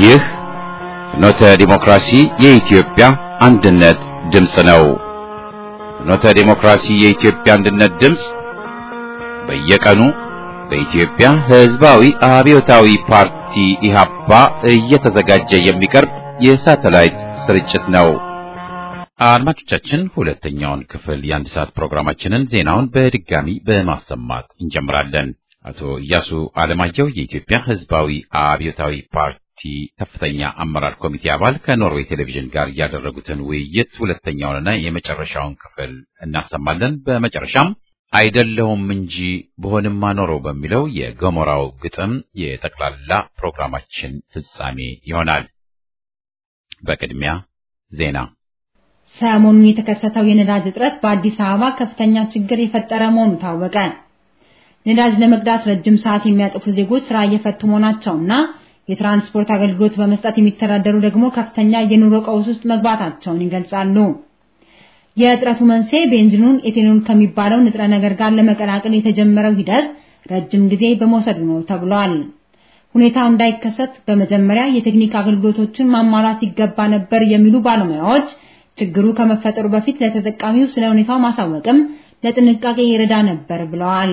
ይህ ፍኖተ ዲሞክራሲ የኢትዮጵያ አንድነት ድምፅ ነው። ፍኖተ ዲሞክራሲ የኢትዮጵያ አንድነት ድምፅ በየቀኑ በኢትዮጵያ ሕዝባዊ አብዮታዊ ፓርቲ ኢህአፓ እየተዘጋጀ የሚቀርብ የሳተላይት ስርጭት ነው። አድማጮቻችን ሁለተኛውን ክፍል የአንድ ሰዓት ፕሮግራማችንን ዜናውን በድጋሚ በማሰማት እንጀምራለን። አቶ ኢያሱ አለማየሁ የኢትዮጵያ ሕዝባዊ አብዮታዊ ፓርቲ ከፍተኛ አመራር ኮሚቴ አባል ከኖርዌይ ቴሌቪዥን ጋር ያደረጉትን ውይይት ሁለተኛውንና የመጨረሻውን ክፍል እናሰማለን። በመጨረሻም አይደለሁም እንጂ በሆንማ ኖሮ በሚለው የገሞራው ግጥም የጠቅላላ ፕሮግራማችን ፍጻሜ ይሆናል። በቅድሚያ ዜና። ሰሞኑን የተከሰተው የነዳጅ እጥረት በአዲስ አበባ ከፍተኛ ችግር የፈጠረ መሆኑ ታወቀ። ነዳጅ ለመቅዳት ረጅም ሰዓት የሚያጠፉ ዜጎች ስራ እየፈቱ መሆናቸውና የትራንስፖርት አገልግሎት በመስጠት የሚተዳደሩ ደግሞ ከፍተኛ የኑሮ ቀውስ ውስጥ መግባታቸውን ይገልጻሉ። የእጥረቱ መንስኤ ቤንዚኑን ኤቴኖል ከሚባለው ንጥረ ነገር ጋር ለመቀላቀል የተጀመረው ሂደት ረጅም ጊዜ በመውሰዱ ነው ተብሏል። ሁኔታው እንዳይከሰት በመጀመሪያ የቴክኒክ አገልግሎቶችን ማሟላት ይገባ ነበር የሚሉ ባለሙያዎች ችግሩ ከመፈጠሩ በፊት ለተጠቃሚው ስለ ሁኔታው ማሳወቅም ለጥንቃቄ ይረዳ ነበር ብለዋል።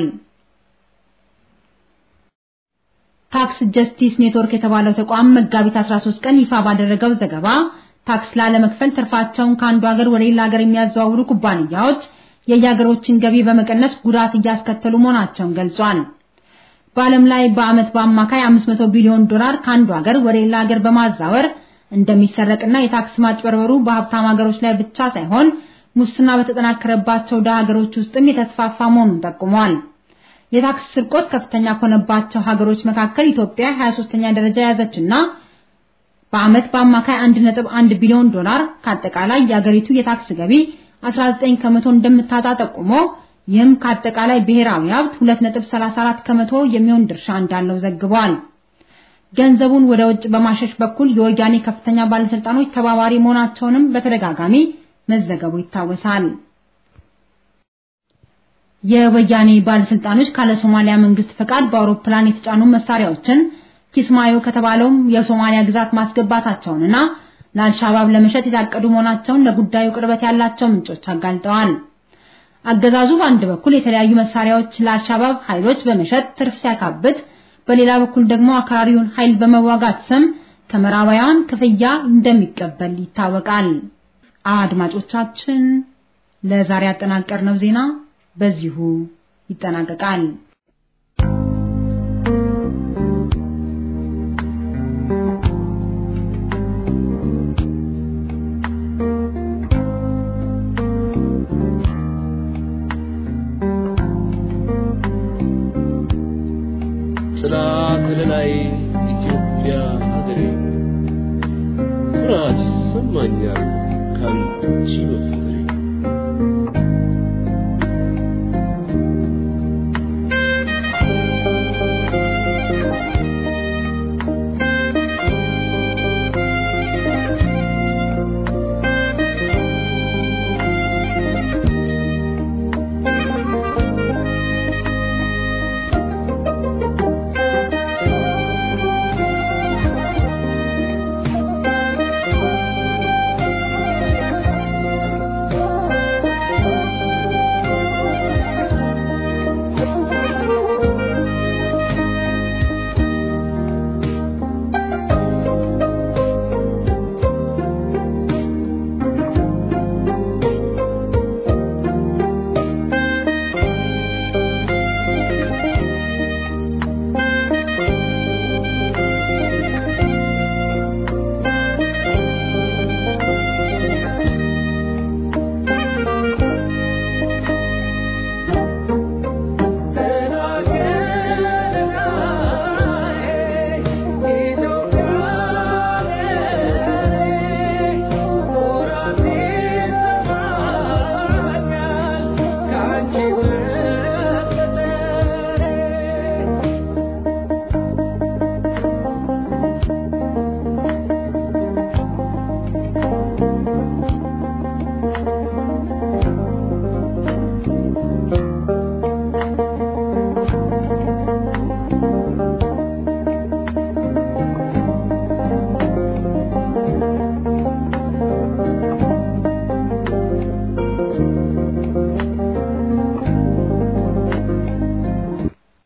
ታክስ ጀስቲስ ኔትወርክ የተባለው ተቋም መጋቢት 13 ቀን ይፋ ባደረገው ዘገባ ታክስ ላለመክፈል ትርፋቸውን ከአንዱ ሀገር ወደ ሌላ ሀገር የሚያዘዋውሩ ኩባንያዎች የየሀገሮችን ገቢ በመቀነስ ጉዳት እያስከተሉ መሆናቸውን ገልጿል። በዓለም ላይ በዓመት በአማካይ 500 ቢሊዮን ዶላር ከአንዱ ሀገር ወደ ሌላ ሀገር በማዛወር እንደሚሰረቅና የታክስ ማጭበርበሩ በሀብታም ሀገሮች ላይ ብቻ ሳይሆን ሙስና በተጠናከረባቸው ደሃ ሀገሮች ውስጥም የተስፋፋ መሆኑን ጠቁሟል። የታክስ ስርቆት ከፍተኛ ከሆነባቸው ሀገሮች መካከል ኢትዮጵያ 23ኛ ደረጃ የያዘችና በዓመት በአማካይ 1.1 ቢሊዮን ዶላር ከአጠቃላይ የአገሪቱ የታክስ ገቢ 19 ከመቶ እንደምታጣ ጠቁሞ ይህም ከአጠቃላይ ብሔራዊ ሀብት 2.34 ከመቶ የሚሆን ድርሻ እንዳለው ዘግቧል። ገንዘቡን ወደ ውጭ በማሸሽ በኩል የወያኔ ከፍተኛ ባለስልጣኖች ተባባሪ መሆናቸውንም በተደጋጋሚ መዘገቡ ይታወሳል። የወያኔ ባለስልጣኖች ካለ ሶማሊያ መንግስት ፈቃድ በአውሮፕላን የተጫኑ መሳሪያዎችን ኪስማዮ ከተባለውም የሶማሊያ ግዛት ማስገባታቸውንና ለአልሻባብ ለመሸጥ የታቀዱ መሆናቸውን ለጉዳዩ ቅርበት ያላቸው ምንጮች አጋልጠዋል። አገዛዙ በአንድ በኩል የተለያዩ መሳሪያዎች ለአልሻባብ ኃይሎች በመሸጥ ትርፍ ሲያካብት፣ በሌላ በኩል ደግሞ አክራሪውን ኃይል በመዋጋት ስም ከምዕራባውያን ክፍያ እንደሚቀበል ይታወቃል። አድማጮቻችን ለዛሬ ያጠናቀርነው ዜና በዚሁ ይጠናቀቃል። ጥላ ከለላይ ኢትዮጵያ ሀገሬ ኩራት ይሰማኛል ካንቺ በፍቅሬ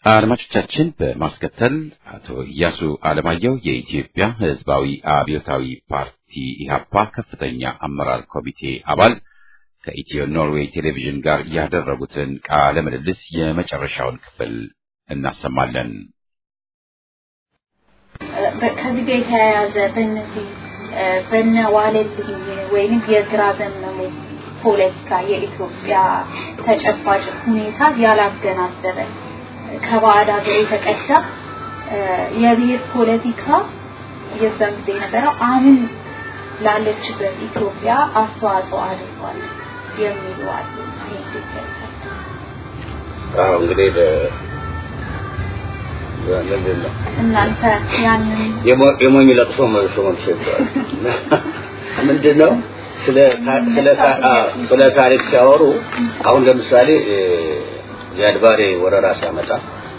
አድማጮቻችን በማስከተል አቶ ኢያሱ አለማየሁ የኢትዮጵያ ሕዝባዊ አብዮታዊ ፓርቲ ኢህአፓ ከፍተኛ አመራር ኮሚቴ አባል ከኢትዮ ኖርዌይ ቴሌቪዥን ጋር ያደረጉትን ቃለ ምልልስ የመጨረሻውን ክፍል እናሰማለን። ከዚህ ጋር የተያያዘ በእነዚህ በነ ዋለልኝ ወይንም የግራ ዘመሙ ፖለቲካ የኢትዮጵያ ተጨባጭ ሁኔታ ያላገናዘበ ከባዕድ ሀገር የተቀዳ የብሔር ፖለቲካ የዛን ጊዜ የነበረው አሁን ላለችበት ኢትዮጵያ አስተዋጽኦ አድርጓል የሚሉ አሉ። አዎ እንግዲህ ምንድን ነው እናንተ ያንን የሞኝ ለቅሶ መልሶ መልሶ ይባላል። ምንድን ነው ስለ ስለ ስለ ታሪክ ሲያወሩ አሁን ለምሳሌ የአድባሬ ወረራ ሲያመጣ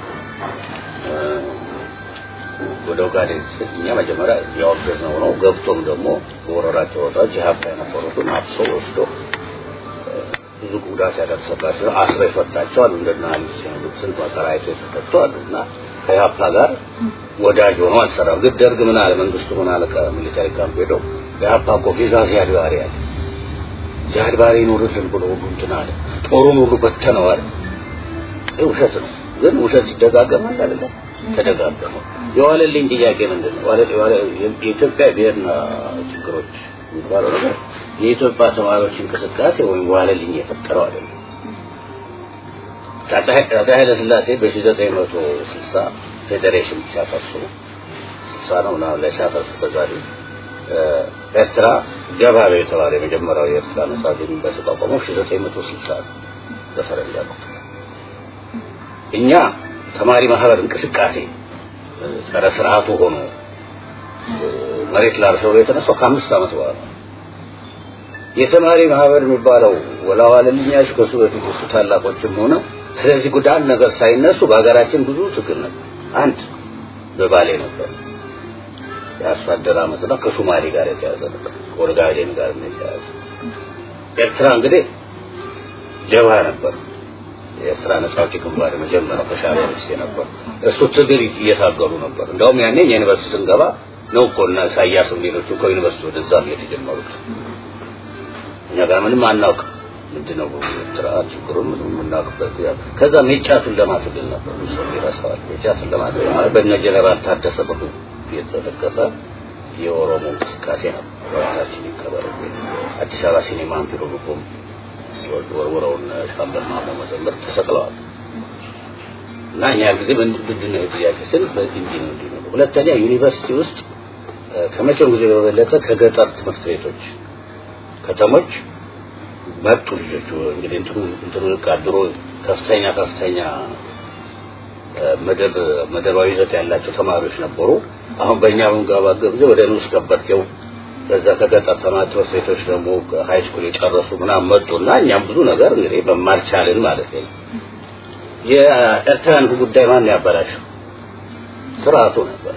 ወደ ኦጋዴን እኛ መጀመሪያ ያወገዝነው ነው። ገብቶም ደግሞ በወረራቸው ወጣች የሀብታ የነበሩትን አብሶ ወስዶ ብዙ ጉዳት ያደረሰባቸው አስሮ የፈታቸው አሉ። እንደና አሊስ ስንት መከራ አይቶ የተፈቱ አሉ እና ከኢህአፓ ጋር ወዳጅ ሆኖ አልሰራም። ግን ደርግ ምን አለ፣ መንግስቱ ምን አለ፣ ከሚሊታሪ ካምፕ ሄዶ ኢህአፓ እኮ ቪዛ ዚያድ ባሬ አለ ዚያድ ባሬ ይኖርልን ብሎ ሁሉ እንትን አለ። ጦሩን ሁሉ በተነው አለ። ውሸት ነው። ግን ውሸት ሲደጋገም አይደለ ተደጋገመ። የዋለልኝ ጥያቄ ምንድን ነው? የኢትዮጵያ ብሔርና ችግሮች የሚባለው ነገር የኢትዮጵያ ተማሪዎች እንቅስቃሴ ወይም ዋለልኝ የፈጠረው አይደለም። አፄ ኃይለ ሥላሴ በ1960 ፌዴሬሽን ሲያፈርሱ ስልሳ ነው ምናምን ላይ ሲያፈርሱ በዛሬ ኤርትራ ገባቤ የተባለ የመጀመሪያው የኤርትራ ነጻ ግንኙነት በተቋቋመው 1960 ነው በፈረንጅ አቆጣጠር። እኛ ተማሪ ማህበር እንቅስቃሴ ጸረ ስርዓቱ ሆኖ መሬት ላርሰው የተነሳው ከአምስት ዓመት በኋላ የተማሪ ማህበር የሚባለው ወላዋለልኛሽ ከሱ በፊት እሱ ታላቆችም ሆነ ስለዚህ ጉዳይ አንድ ነገር ሳይነሱ በሀገራችን ብዙ ትግል ነበር። አንድ በባሌ ነበር የአርሶ አደር አመፅና ከሶማሌ ጋር የተያዘ ነበር፣ ከኦጋዴን ጋር የተያዘ ኤርትራ እንግዲህ ጀብሃ ነበር። የኤርትራ ነጻ አውጪ ግንባር መጀመሪያው ከሻዕቢያ በፊት ነበር። እሱ ትግል እየታገሉ ነበር። እንደውም ያኔ የዩኒቨርሲቲ ስንገባ ነው እኮ እና ኢሳያስም ሌሎቹ ከዩኒቨርሲቲ ወደዛ መሄድ የጀመሩት። እኛ ጋር ምንም አናውቅ ምንድነው ኤርትራ ችግሩን ምንም የምናውቅበት ከዛ ሜጫቱን ለማትግል ነበር ሰው ይረሳዋል። ሜጫቱን ለማትግል ማለት በእነ ጀነራል ታደሰ ብሩ የተደገፈ የኦሮሞ እንቅስቃሴ ነበር። ወራታችን ይከበር አዲስ አበባ ሲኔማ አንፊሮ ልቦም ወርውረውን ሻምበል ማሞ መዘምር ተሰቅለዋል። እና እኛ ጊዜ ምንድን ነው ጥያቄ ስል በዚህ እንዲህ ነው እንዲህ ነው። ሁለተኛ ዩኒቨርሲቲ ውስጥ ከመቼውም ጊዜ በበለጠ ከገጠር ትምህርት ቤቶች ከተሞች መጡ ልጆቹ እንግዲህ እንትኑ እንትኑ ድሮ ከፍተኛ ከፍተኛ መደብ መደባዊ ይዘት ያላቸው ተማሪዎች ነበሩ። አሁን በእኛ በምንገባገብ ጊዜ ወደ ንዑስ ከበርቴው በዛ ከገጠር ተማሪ ትምህርት ቤቶች ደግሞ ሃይ ስኩል የጨረሱ ምናምን መጡና እኛም ብዙ ነገር እንግዲህ በማልቻልን ማለት ነው። የኤርትራን ጉዳይ ማን ያበላሸው? ስርዓቱ ነበር።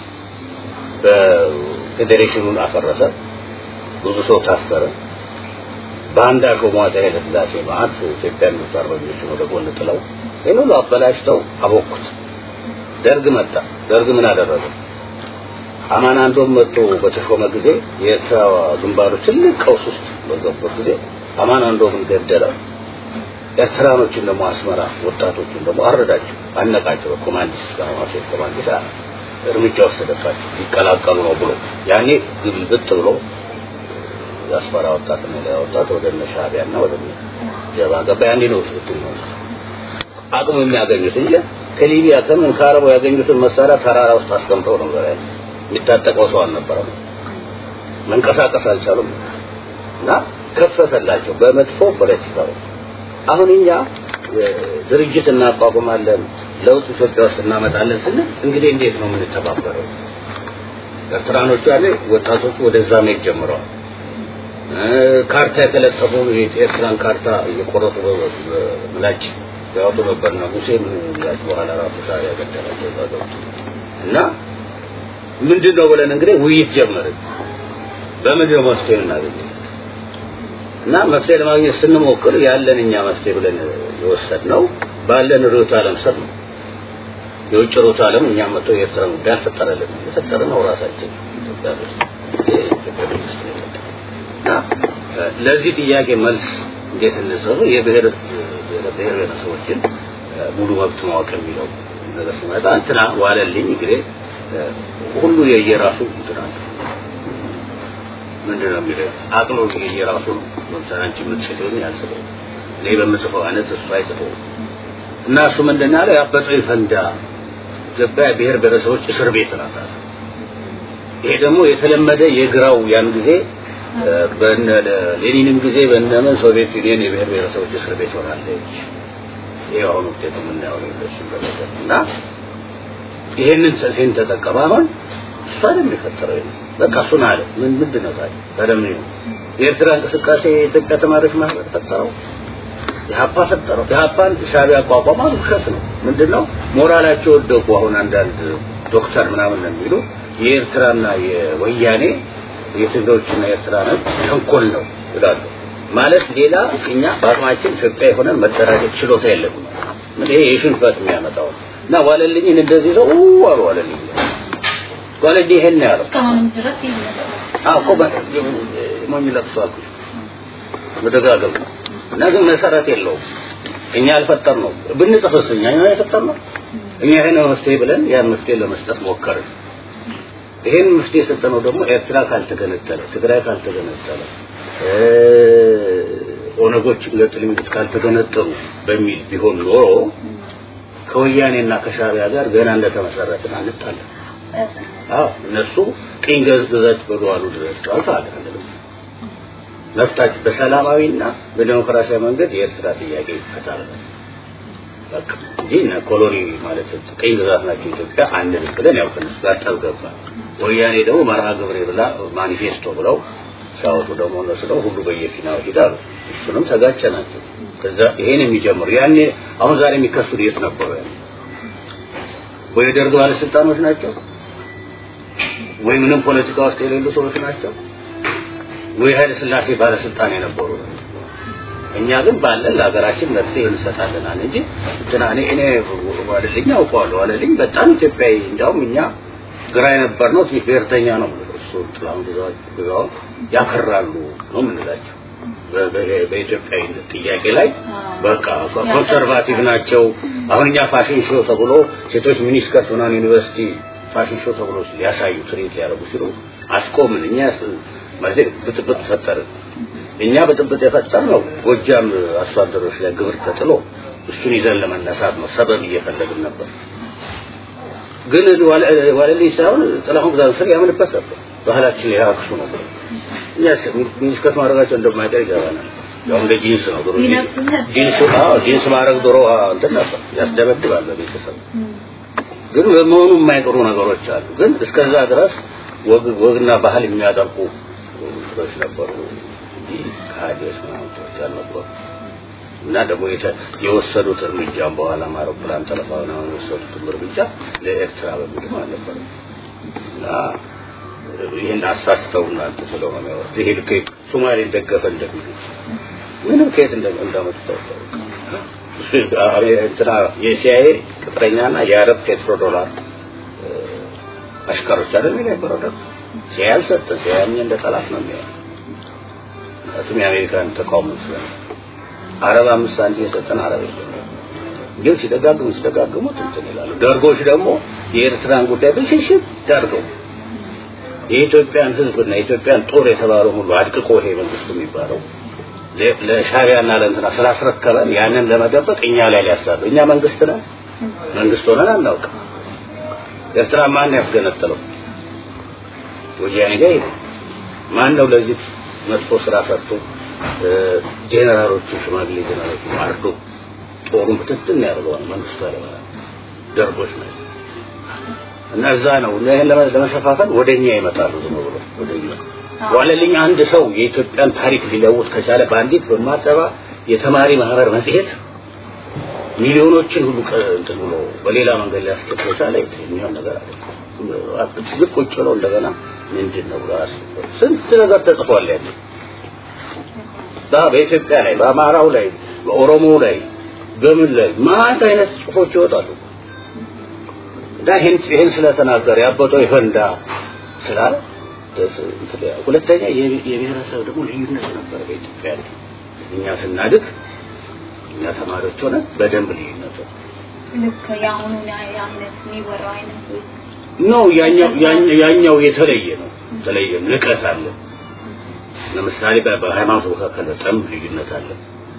በፌዴሬሽኑን አፈረሰ። ብዙ ሰው ታሰረ። በአንድ ሾሟ ኃይለ ሥላሴ ማለት ኢትዮጵያን ነጻ አርበኞችን ወደ ጎን ጥለው ይህን ሁሉ አበላሽተው አቦኩት። ደርግ መጣ። ደርግ ምን አደረገ? አማን አንዶም መጥቶ በተሾመ ጊዜ የኤርትራ ግንባሮች ትልቅ ቀውስ ውስጥ በገቡበት ጊዜ አማን አንዶምን ገደለ። ኤርትራኖችን ደግሞ አስመራ ወጣቶችን ደግሞ አረዳቸው፣ አነቃቸው። በኮማንዲስ ጋማሴት ኮማንዲስ እርምጃ ወሰደባቸው ይቀላቀሉ ነው ብሎ ያኔ ግልብጥ ብሎ የአስመራ ወጣት ነው ላይ ወጣት ወደ እነ ሻዕቢያና ወደ ጀባ ገባ። ያኔ ነው ስብት ነው አቅሙ የሚያገኙት እንጂ ከሊቢያ ከምን ከአረቡ ያገኙትን መሳሪያ ተራራ ውስጥ አስቀምጠው ነው ዘራ የሚታጠቀው ሰው አልነበረም። መንቀሳቀስ አልቻሉም እና ከፈሰላቸው በመጥፎ ፖለቲካው። አሁን እኛ ድርጅት እናቋቁማለን ለውጥ ኢትዮጵያ ውስጥ እናመጣለን ስንል እንግዲህ እንዴት ነው የምንተባበረው? ኤርትራኖቹ ያለ ወጣቶቹ ወደዛ መሄድ ጀምረዋል። ካርታ የተለጠፉ የኤርትራን ካርታ እየቆረጡ ምላጭ ያወጡ ነበር ነው ሙሴ ምላጭ በኋላ ራሱ ሻዕቢያ ያገደላቸው እና ምንድን ነው ብለን እንግዲህ ውይይት ጀመርን። በምንድን ነው መፍትሄ እናገኘው? እና መፍትሄ ለማግኘት ስንሞክር ያለን እኛ መፍትሄ ብለን የወሰድነው ባለን ርዕዮተ ዓለም ስር ነው። የውጭ ሮት ዓለም እኛ መጥቶ የኤርትራ ጉዳይ አልፈጠረልን የፈጠረ ነው ራሳችን ኢትዮጵያ ውስጥ የኢትዮጵያ መንግስት ነው የፈጠረው። እና ለዚህ ጥያቄ መልስ እንዴት እንሰሩ የብሔር ብሔር ብሔረሰቦችን ሙሉ መብት ማወቅ የሚለው ነገር ሲመጣ እንትና ዋለልኝ እንግዲህ ሁሉ የየራሱ እንትና ምንድን ነው የሚለው አቅሎ የየራሱ ነው። ለምሳሌ አንቺ የምትጽፈውን ያልጽፈው እኔ በምጽፈው አይነት እሱ አይጽፈው እና እሱ ምንድን ያለ ያበጠው ይፈንዳ ኢትዮጵያ ብሔር ብሔረሰቦች እስር ቤት ናት አለ። ይሄ ደግሞ የተለመደ የግራው ያን ጊዜ በነ ሌኒንም ጊዜ በነመን ሶቪየት ዩኒየን የብሔር ብሔረሰቦች እስር ቤት ሆናለች። ይሄ አሁን ውጤቱ የምናየው ነው እሱን በመሰል እና ይሄንን ሴን ተጠቀመ አሁን እሱ አይደለም የፈጠረው ይሄን በቃ እሱን አለ ምን ምንድን ነው ታዲያ ቀደም ነው የኤርትራ እንቅስቃሴ የኢትዮጵያ ተማሪዎች ማህበር ፈጠረው የሀፓ ፈጠረው የሀፓን ሻዕቢያ አቋቋማ ውሸት ነው ምንድነው ሞራላቸው ወደቁ አሁን አንዳንድ ዶክተር ምናምን ነው የሚሉ የኤርትራና የወያኔ የትግሮችና የኤርትራ ነው ተንኮል ነው ይላሉ ማለት ሌላ እኛ በአቅማችን ኢትዮጵያ የሆነ መደራጀት ችሎታ የለም ይሄ የሽንፈት የሚያመጣው እና ዋለልኝን እንደዚህ ሰው አሉ ዋለልኝ ዋለልኝ ይሄን ነው ያለው እስካሁንም ድረስ ይህ ነገር አዎ እኮ ሞኝ ለቅሶ አልኩሽ መደጋገም እና ግን መሰረት የለውም እኛ አልፈጠር ነው ብንጽፍስ እኛ ነው የፈጠር ነው እኛ ይሄን መፍትሄ ብለን ያን መፍትሄ ለመስጠት ሞከርን ይሄን መፍትሄ የሰጠነው ደግሞ ኤርትራ ካልተገነጠለ ትግራይ ካልተገነጠለ ኦነጎች ለጥልምት ካልተገነጠሉ በሚል ቢሆን ኖሮ ከወያኔና ከሻዕቢያ ጋር ገና እንደተመሰረትን አንጣለን አዎ እነሱ ቅኝ ግዛት በደዋሉ ድረስ ጫውታል መብታችን በሰላማዊና በዲሞክራሲያዊ መንገድ የኤርትራ ጥያቄ ይፈታል በቃ እንጂ እነ ኮሎኒ ማለት ቅኝ ግዛት ናቸው ኢትዮጵያ አንድ ብለን ያው ከነሱ ጋር ጠብ ገባ ወያኔ ደግሞ መርሃ ግብሬ ብላ ማኒፌስቶ ብለው ሲያወጡ ደግሞ እነሱ ደግሞ ሁሉ በየፊናው ሄዳሉ እሱንም ተጋጨ ናቸው ከዛ ይሄን የሚጀምሩ ያኔ አሁን ዛሬ የሚከሱት የት ነበሩ ያኔ ወይ የደርግ ባለስልጣኖች ናቸው ወይ ምንም ፖለቲካ ውስጥ የሌሉ ሰዎች ናቸው ወይ ኃይለ ስላሴ ባለስልጣን የነበሩ እኛ ግን ባለን ለሀገራችን መፍትሄ እንሰጣለናል እንጂ እንትና እኔ እኔ ዋለልኝ አውቀዋለሁ ዋለልኝ በጣም ኢትዮጵያዊ እንዲያውም እኛ ግራ የነበር ነው ትንሽ ብሔርተኛ ነው እሱ ጥላሁን ግዛው ያከራሉ ነው የምንላቸው በኢትዮጵያዊነት ጥያቄ ላይ በቃ ኮንሰርቫቲቭ ናቸው አሁን እኛ ፋሽን ሾው ተብሎ ሴቶች ሚኒስከርት ምናምን ዩኒቨርሲቲ ፋሽን ሾው ተብሎ ሊያሳዩ ትርኢት ሊያደርጉ ሲሉ አስቆምን እኛ ማለት ብጥብጥ ፈጠርን እኛ ብጥብጥ የፈጠር ነው ጎጃም አርሶ አደሮች ላይ ግብር ተጥሎ እሱን ይዘን ለመነሳት ነው ሰበብ እየፈለግን ነበር ግን ዋለልኝ ሳይሆን ጥላሁን ብዛት ስር ያምንበት ነበር ባህላችን ያክሱ ነበር እኛ ሚኒስከት ማድረጋቸው እንደማይቀር ይገባናል ያው እንደ ጂንስ ነው ድሮ ጂንስ አዎ ጂንስ ማድረግ ድሮ እንትን ነበር ያስደበድባል በቤተሰብ ግን በመሆኑ የማይቀሩ ነገሮች አሉ ግን እስከዛ ድረስ ወግና ባህል የሚያጠርቁ ሰዎች ነበሩ እንጂ ከሀዲዎች ምናምንቶች አልነበሩ እና ደግሞ የወሰዱት እርምጃም በኋላ አውሮፕላን ጠለፋ ምናምን የወሰዱት እርምጃ ለኤርትራ በሚልም አልነበረም እና ይህን አሳስተው እናንተ ስለሆነ ያወሩት ይሄ ልክ ሶማሌን ደገፈ እንደሚሉት ምንም ከየት እንዳመጡት እንትና የሲአይኤ ቅጥረኛና የአረብ ፔትሮ ዶላር አሽከሮች አይደል የሚል የነበረው ደግሞ ሲአይኤ አልሰጠን ሲአይኤ እንደ ጠላት ነው የሚያየው ምክንያቱም የአሜሪካን ተቃውሞ ስለ አረብ አምስት ሳንቲም የሰጠን አረብ የለም ግን ሲደጋግሙ ሲደጋግሙ እንትን ይላሉ ደርጎች ደግሞ የኤርትራን ጉዳይ ብልሽሽት ዳርገው የኢትዮጵያን ህዝብና የኢትዮጵያን ጦር የተባለው ሁሉ አድቅቆ ይሄ መንግስቱ የሚባለው ለሻቢያና ለእንትና ስላስረከበን ያንን ለመደበቅ እኛ ላይ ሊያሳሉ እኛ መንግስት ነን መንግስት ሆነን አናውቅም ኤርትራ ማን ያስገነጠለው ወያኔ ጋር ይሄ ማን ነው ለዚህ መጥፎ ስራ ሰርቶ ጄኔራሎቹ ሽማግሌ ጄኔራሎቹ አርዶ ጦሩን ብትትን ያደርገዋል መንግስቱ ያለ ደርጎች ናቸው እና እዛ ነው ይሄን ለመሸፋፈን ወደኛ ይመጣሉ ዝም ብሎ ወደኛ ዋለልኝ አንድ ሰው የኢትዮጵያን ታሪክ ሊለውጥ ከቻለ በአንዲት በማጠባ የተማሪ ማህበር መጽሔት ሚሊዮኖችን ሁሉ እንትን ብሎ በሌላ መንገድ ሊያስኬድ ከቻለ የሚሆን ነገር አለ ዝቅ ቁጭ ብለው እንደገና ምንድን ነው ብሎ ስንት ነገር ተጽፏል ያለ በኢትዮጵያ ላይ በአማራው ላይ በኦሮሞ ላይ በምን ላይ ማት አይነት ጽሁፎች ይወጣሉ እና ይሄን ይሄን ስለተናገረ ያበጠው ይፈንዳ ስላለ ሁለተኛ የብሔረሰብ ደግሞ ልዩነት ነበር በኢትዮጵያ ላይ እኛ ስናድግ እኛ ተማሪዎች ሆነ በደንብ ልዩነት ልክ የአሁኑ አይነት የሚወራው አይነት ነው ያኛው ያኛው የተለየ ነው የተለየ ንቀት አለ ለምሳሌ በሃይማኖት መካከል በጣም ልዩነት አለ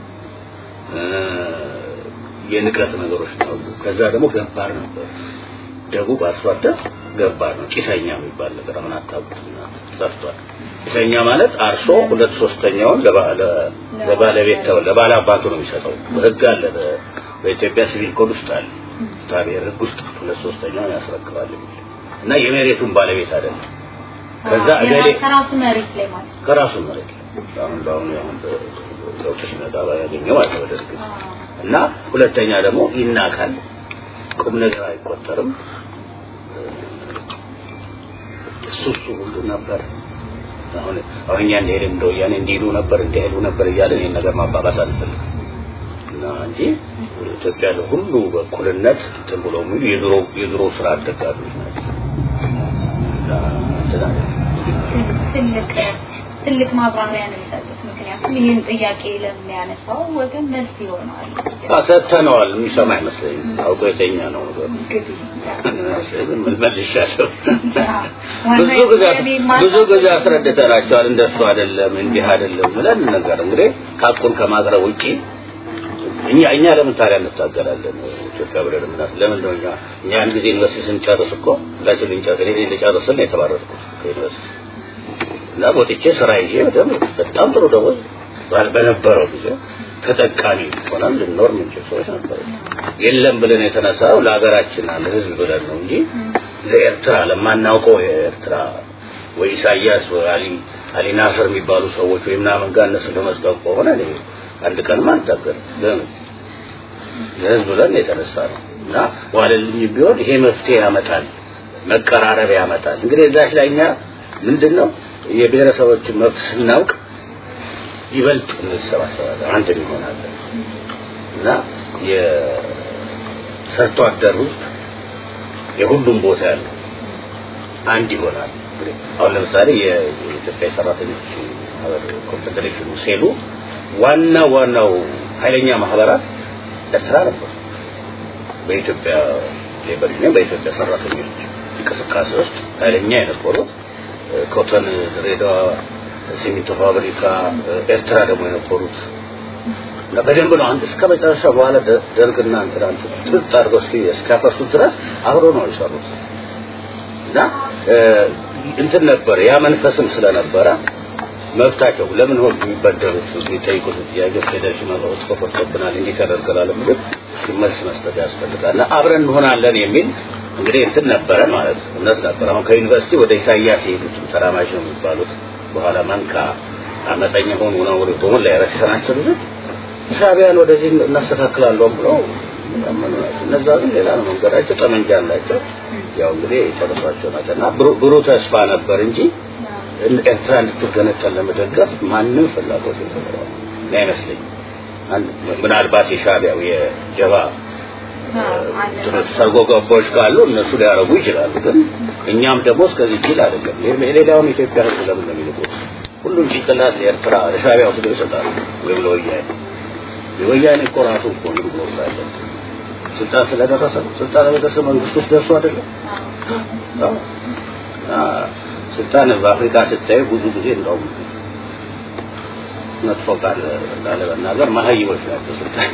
የንቀት ነገሮች ነው ከዛ ደግሞ ገባር ነበር ደቡብ አርሶ አደር ገባር ነው ጭሰኛ የሚባል ነገር አሁን አታውቁትና ጠፍቷል ጭሰኛ ማለት አርሶ ሁለት ሶስተኛውን ለባለቤት ተው ለባለ አባቱ ነው የሚሰጠው በህግ አለ በኢትዮጵያ ሲቪል ኮድ ውስጥ አለ ታዲያ ህግ ውስጥ ሁለት ሶስተኛውን ያስረክባል እና የመሬቱን ባለቤት አይደለም ከዛ እገሌ ከራሱ መሬት ላይ ማለት ከራሱ መሬት ላይ አሁን አሁን አሁን ለውጥ ሲመጣ ያገኘው ማለት ወደ እና ሁለተኛ ደግሞ ይናካል ቁም ነገር አይቆጠርም እሱ እሱ ሁሉ ነበር አሁን አሁን እኛ እንደሄደ እንደ ወያኔ እንዲሄዱ ነበር እንዲሄዱ ነበር እያለ ይህን ነገር ማባባስ አልፈልግም እና እንጂ ኢትዮጵያ ሁሉ በእኩልነት እንትን ብሎ የሚሉ የድሮ የድሮ ስራ አደጋቢዎች ናቸው ትልቅ ትልቅ ማብራሪያ ነው የሰጡት ምክንያቱም ይህን ጥያቄ ለሚያነሳው ወገን መልስ ይሆናል ሰጥተነዋል የሚሰማ አይመስለኝም አውቆ የተኛ ነው መልሻለሁ ብዙ ጊዜ ብዙ ጊዜ አስረድተናቸዋል እንደሱ አይደለም እንዲህ አይደለም ብለን ነገር እንግዲህ ሀቁን ከማቅረብ ውጪ እኛ እኛ ለምን ታዲያ እንታገላለን ኢትዮጵያ ብለን ምናስ ለምን ነው እኛ እኛ አንድ ጊዜ ዩኒቨርሲቲ ስንጨርስ እኮ ሁላችን ልንጨርስ እኔ ልጨርስል ነው የተባረርኩት ከዩኒቨርሲቲ እና ወጥቼ ስራ ይዤ በደምብ በጣም ጥሩ ደሞዝ በነበረው ጊዜ ተጠቃሚ ሆነን ልንኖር የምንችል ሰዎች ነበሩ የለም ብለን የተነሳው ለሀገራችን ለህዝብ ብለን ነው እንጂ ለኤርትራ ለማናውቀው የኤርትራ ወይ ኢሳያስ ወይ አሊ አሊ ናስር የሚባሉ ሰዎች ወይ ምናምን ጋር እነሱ ለመስጠት ከሆነ አንድ ቀን ማንታገር ለምን ለህዝብ ብለን የተነሳ ነው እና ዋለልኝ ቢሆን ይሄ መፍትሄ ያመጣል መቀራረብ ያመጣል እንግዲህ እዛች ላይ እኛ ምንድነው የብሔረሰቦችን መብት ስናውቅ ይበልጥ እንሰባሰባለን አንድ እንሆናለን እና የሰርቶ አደር ውስጥ የሁሉም ቦታ ያለው አንድ ይሆናል አሁን ለምሳሌ የኢትዮጵያ ሰራተኞች ኮንፌዴሬሽኑ ሴሉ ዋና ዋናው ኃይለኛ ማህበራት ኤርትራ ነበሩ በኢትዮጵያ ሌበር ዩኒየን በኢትዮጵያ ሰራተኞች እንቅስቃሴ ውስጥ ኃይለኛ የነበሩት ኮተን ድሬዳዋ ሲሚንቶ ፋብሪካ ኤርትራ ደግሞ የነበሩት እና በደንብ ነው አንድ እስከ መጨረሻ በኋላ ደርግና እንትና ጥጥ አድርገው እስኪ እስካፈርሱት ድረስ አብሮ ነው የሰሩት እና እንትን ነበር ያ መንፈስም ስለነበረ መብታቸው ለምን ሆን የሚበደሩት የሚጠይቁት ጥያቄ ፌዴሬሽን መለወጥ ተፈርቶብናል እንዲህ ተደርገናል ብሎ መልስ መስጠት ያስፈልጋል እና አብረን እንሆናለን የሚል እንግዲህ እንትን ነበረ ማለት እውነት ነበር አሁን ከዩኒቨርሲቲ ወደ ኢሳያስ የሄዱት ተራማጅ ነው የሚባሉት በኋላ መንካ አመፀኛ ሆኑ ነው ወደ በሞላ የረሸናቸው ልጆች ሻቢያን ወደዚህ እናስተካክላለሁ ብለው እነዛ ግን ሌላ ነው መንገዳቸው ጠመንጃ አላቸው ያው እንግዲህ የጨረሷቸው ናቸው እና ብሩህ ተስፋ ነበር እንጂ ኤርትራ እንድትገነጠል ለመደገፍ ማንም ፍላጎት የነበረው አይመስለኝም ምናልባት የሻቢያው የጀባ ሰርጎ ገቦች ካሉ እነሱ ሊያረጉ ይችላሉ ግን እኛም ደግሞ እስከዚህ ጅል አይደለም የሌላውን ኢትዮጵያ ህዝብ ለምን ነው የሚልቁት ሁሉም ጭንቅላት ለኤርትራ ለሻቢያ ወስዶ ይሰጣሉ ወይም ለወያኔ የወያኔ እኮ ራሱ እኮ እንግዲህ ብሎ ሳለ ስልጣን ስለደረሰ ስልጣን ለደረሰ መንግስት ውስጥ ደርሶ አይደለም ስልጣን በአፍሪካ ስታዩ ብዙ ጊዜ እንደውም መጥፎ ቃል ላለመናገር መሀይቦች ናቸው ስልጣን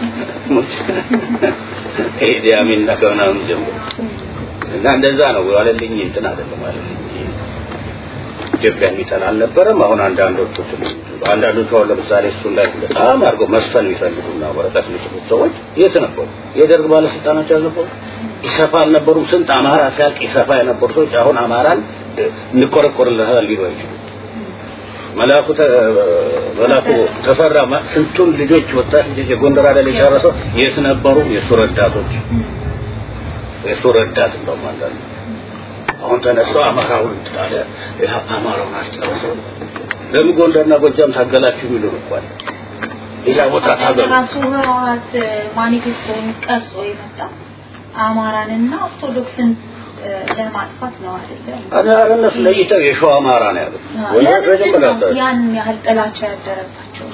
ኢዲ አሚን እና ከምናምን ጀምሮ እና እንደዛ ነው ዋለልኝ እንትን አይደለም ዋለልኝ ኢትዮጵያ የሚጠላ አልነበረም አሁን አንዳንዶቹ አንዳንዶቹ አሁን ለምሳሌ እሱን ላይ በጣም አድርገው መስፈን የሚፈልጉና ወረቀት የሚጽፉት ሰዎች የት ነበሩ የደርግ ባለስልጣኖች አልነበሩ ኢሰፋ አልነበሩም ስንት አማራ ሲያልቅ ኢሰፋ የነበሩ ሰዎች አሁን አማራን እንቆረቆርልሃል ሊሉ አይችሉም መላኩ መላኩ ተፈራ ስንቱን ልጆች ወጣት ልጆች የጎንደር አይደል የጨረሰው የት ነበሩ የሱ ረዳቶች የሱ ረዳት እንደውም አንዳንዱ አሁን ተነስቶ አማራውን ታለ አማራውን አስጨረሰው ለምን ጎንደርና ጎጃም ታገላችሁ የሚሉ እንኳን ሌላ ቦታ ታገሉ ራሱ ህወሓት ማኒፌስቶን ቀርጾ የመጣ አማራንና ኦርቶዶክስን እ፣ ለማጥፋት ነው አይደለም? አረ እነሱ ለይተው የሸዋ አማራ ነው ያሉት። ወንዶች ለምንድን መጀመሪያ ነው ያን ያህል ጥላቻ ያደረባቸው?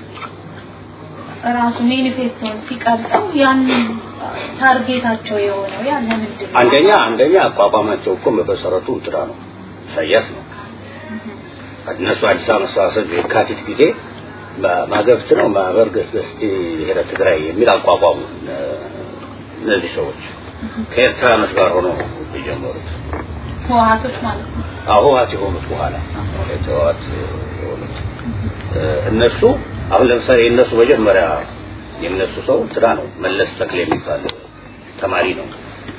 ራሱ ሜኒፌስቶን ሲቀርጸው ያን ታርጌታቸው የሆነው ያ ለምንድን ነው? አንደኛ አንደኛ አቋቋማቸው እኮ በመሰረቱ እንትና ነው ኢሳያስ ነው። እነሱ አዲስ አበባ መሰባሰብ የካቲት ጊዜ ማገብት ነው ማህበር ገስገስቲ ብሔረ ትግራይ የሚል አቋቋሙ። እነዚህ ሰዎች ከኤርትራ መስ ጋር ሆኖ የጀመሩት ህወሓቶች ማለት ነው። ህወሓት የሆኑት በኋላ ህወሓት የሆኑት እነሱ አሁን ለምሳሌ የእነሱ መጀመሪያ የእነሱ ሰው እንትና ነው መለስ ተክሌ የሚባል ተማሪ ነው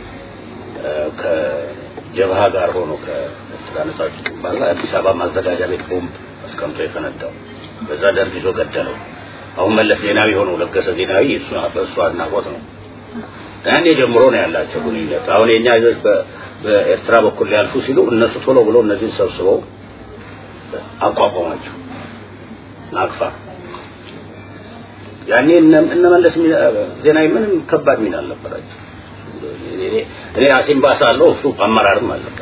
ከጀብሃ ጋር ሆኖ ከኤርትራ ነጻ አውጪ ግንባር አዲስ አበባ ማዘጋጃ ቤት ቦምብ አስቀምጦ የፈነዳው በዛ ደርግ ይዞ ገደለው። አሁን መለስ ዜናዊ ሆነው ለገሰ ዜናዊ እሱ በእሱ አድናቆት ነው። ያኔ ጀምሮ ነው ያላቸው ግንኙነት። አሁን የኛ ልጆች በኤርትራ በኩል ሊያልፉ ሲሉ እነሱ ቶሎ ብሎ እነዚህን ሰብስበው አቋቋሟቸው። ናቅፋ ያኔ እነ መለስ ዜናዊ ምንም ከባድ ሚና አልነበራቸው። እኔ አሲምባ ሳለሁ እሱ አመራርም አልነበር።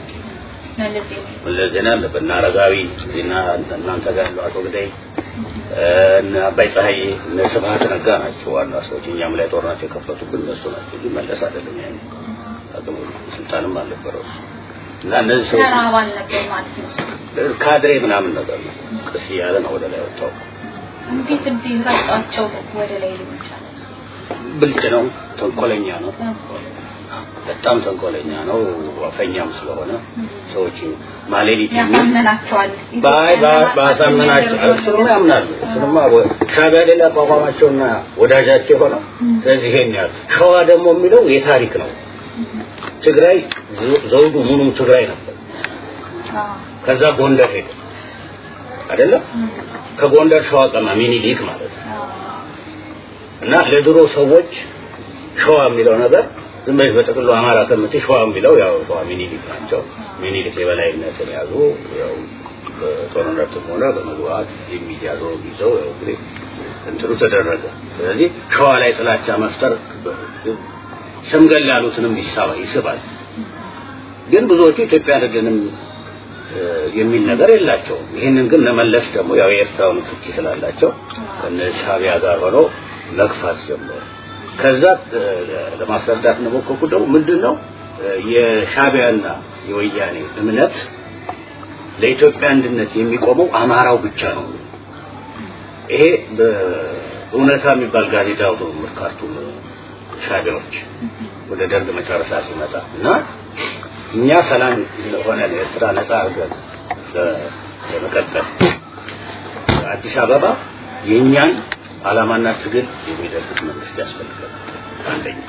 መለስ ዜና አለበት እና አረጋዊ እና እናንተ ጋር ያለው አቶ ግዳይ እነ አባይ ፀሐይ እነ ስብሀት ነጋ ናቸው ዋና ሰዎች። እኛም ላይ ጦርናቸው የከፈቱብን እነሱ ናቸው እንጂ መለስ አይደለም። ያኔ አቅሙ ስልጣንም አልነበረው እና እነዚህ ሰዎች ተራ አባል ነበር ማለት ነው። ካድሬ ምናምን ነገር ነው። ቀስ እያለ ነው ወደ ላይ ወጣው። እንዴት እንዴት ረጫቸው ወደ ላይ ሊሆን ይችላል? ብልጥ ነው፣ ተንኮለኛ ነው፣ በጣም ተንኮለኛ ነው። አፈኛም ስለሆነ ሰዎች ማሌሊት ያሳምናቸዋል። ባይ ባሳመናቸው እሱንማ ያምናሉ። እሱንማ ሻዕቢያ ሌላ አቋቋማቸውና ወዳጃቸው የሆነው ስለዚህ ይሄን ያህል ሸዋ ደግሞ የሚለው የታሪክ ነው። ትግራይ ዘውዱ ሙሉም ትግራይ ነበር። ከዛ ጎንደር ሄደ አይደለም ከጎንደር ሸዋ ቀማ ሚኒሊክ ማለት ነው። እና ለድሮ ሰዎች ሸዋ የሚለው ነገር ዝም ብለሽ በጥቅሉ አማራ ከምትይ ሸዋ የሚለው ያው ሸዋ ሚኒሊክ ናቸው። ሚኒሊክ የበላይነትን ያዙ። ያው በጦርነትም ሆነ በመግባት የሚያዘው ይዘው ያው እንግዲህ እንትኑ ተደረገ። ስለዚህ ሸዋ ላይ ጥላቻ መፍጠር ሸምገል ያሉትንም ይሳባ ይስባል። ግን ብዙዎቹ ኢትዮጵያ አይደለንም የሚል ነገር የላቸውም። ይህንን ግን ለመለስ ደግሞ ያው የኤርትራውን ፍቺ ስላላቸው ከነ ሻዕቢያ ጋር ሆነው መግፋት ጀመሩ። ከዛ ለማስረዳት ነው ሞከርኩት። ደግሞ ምንድን ነው የሻዕቢያና የወያኔ እምነት ለኢትዮጵያ አንድነት የሚቆመው አማራው ብቻ ነው። ይሄ በእውነታ የሚባል ጋዜጣ አውቶ ካርቱም ሻዕቢያዎች ወደ ደርግ መጨረሻ ሲመጣ እና እኛ ሰላም ሆነ ኤርትራ ነጻ አድርገን ለመቀጠል አዲስ አበባ የእኛን ዓላማና ትግል የሚደግፍ መንግስት ያስፈልጋል። አንደኛ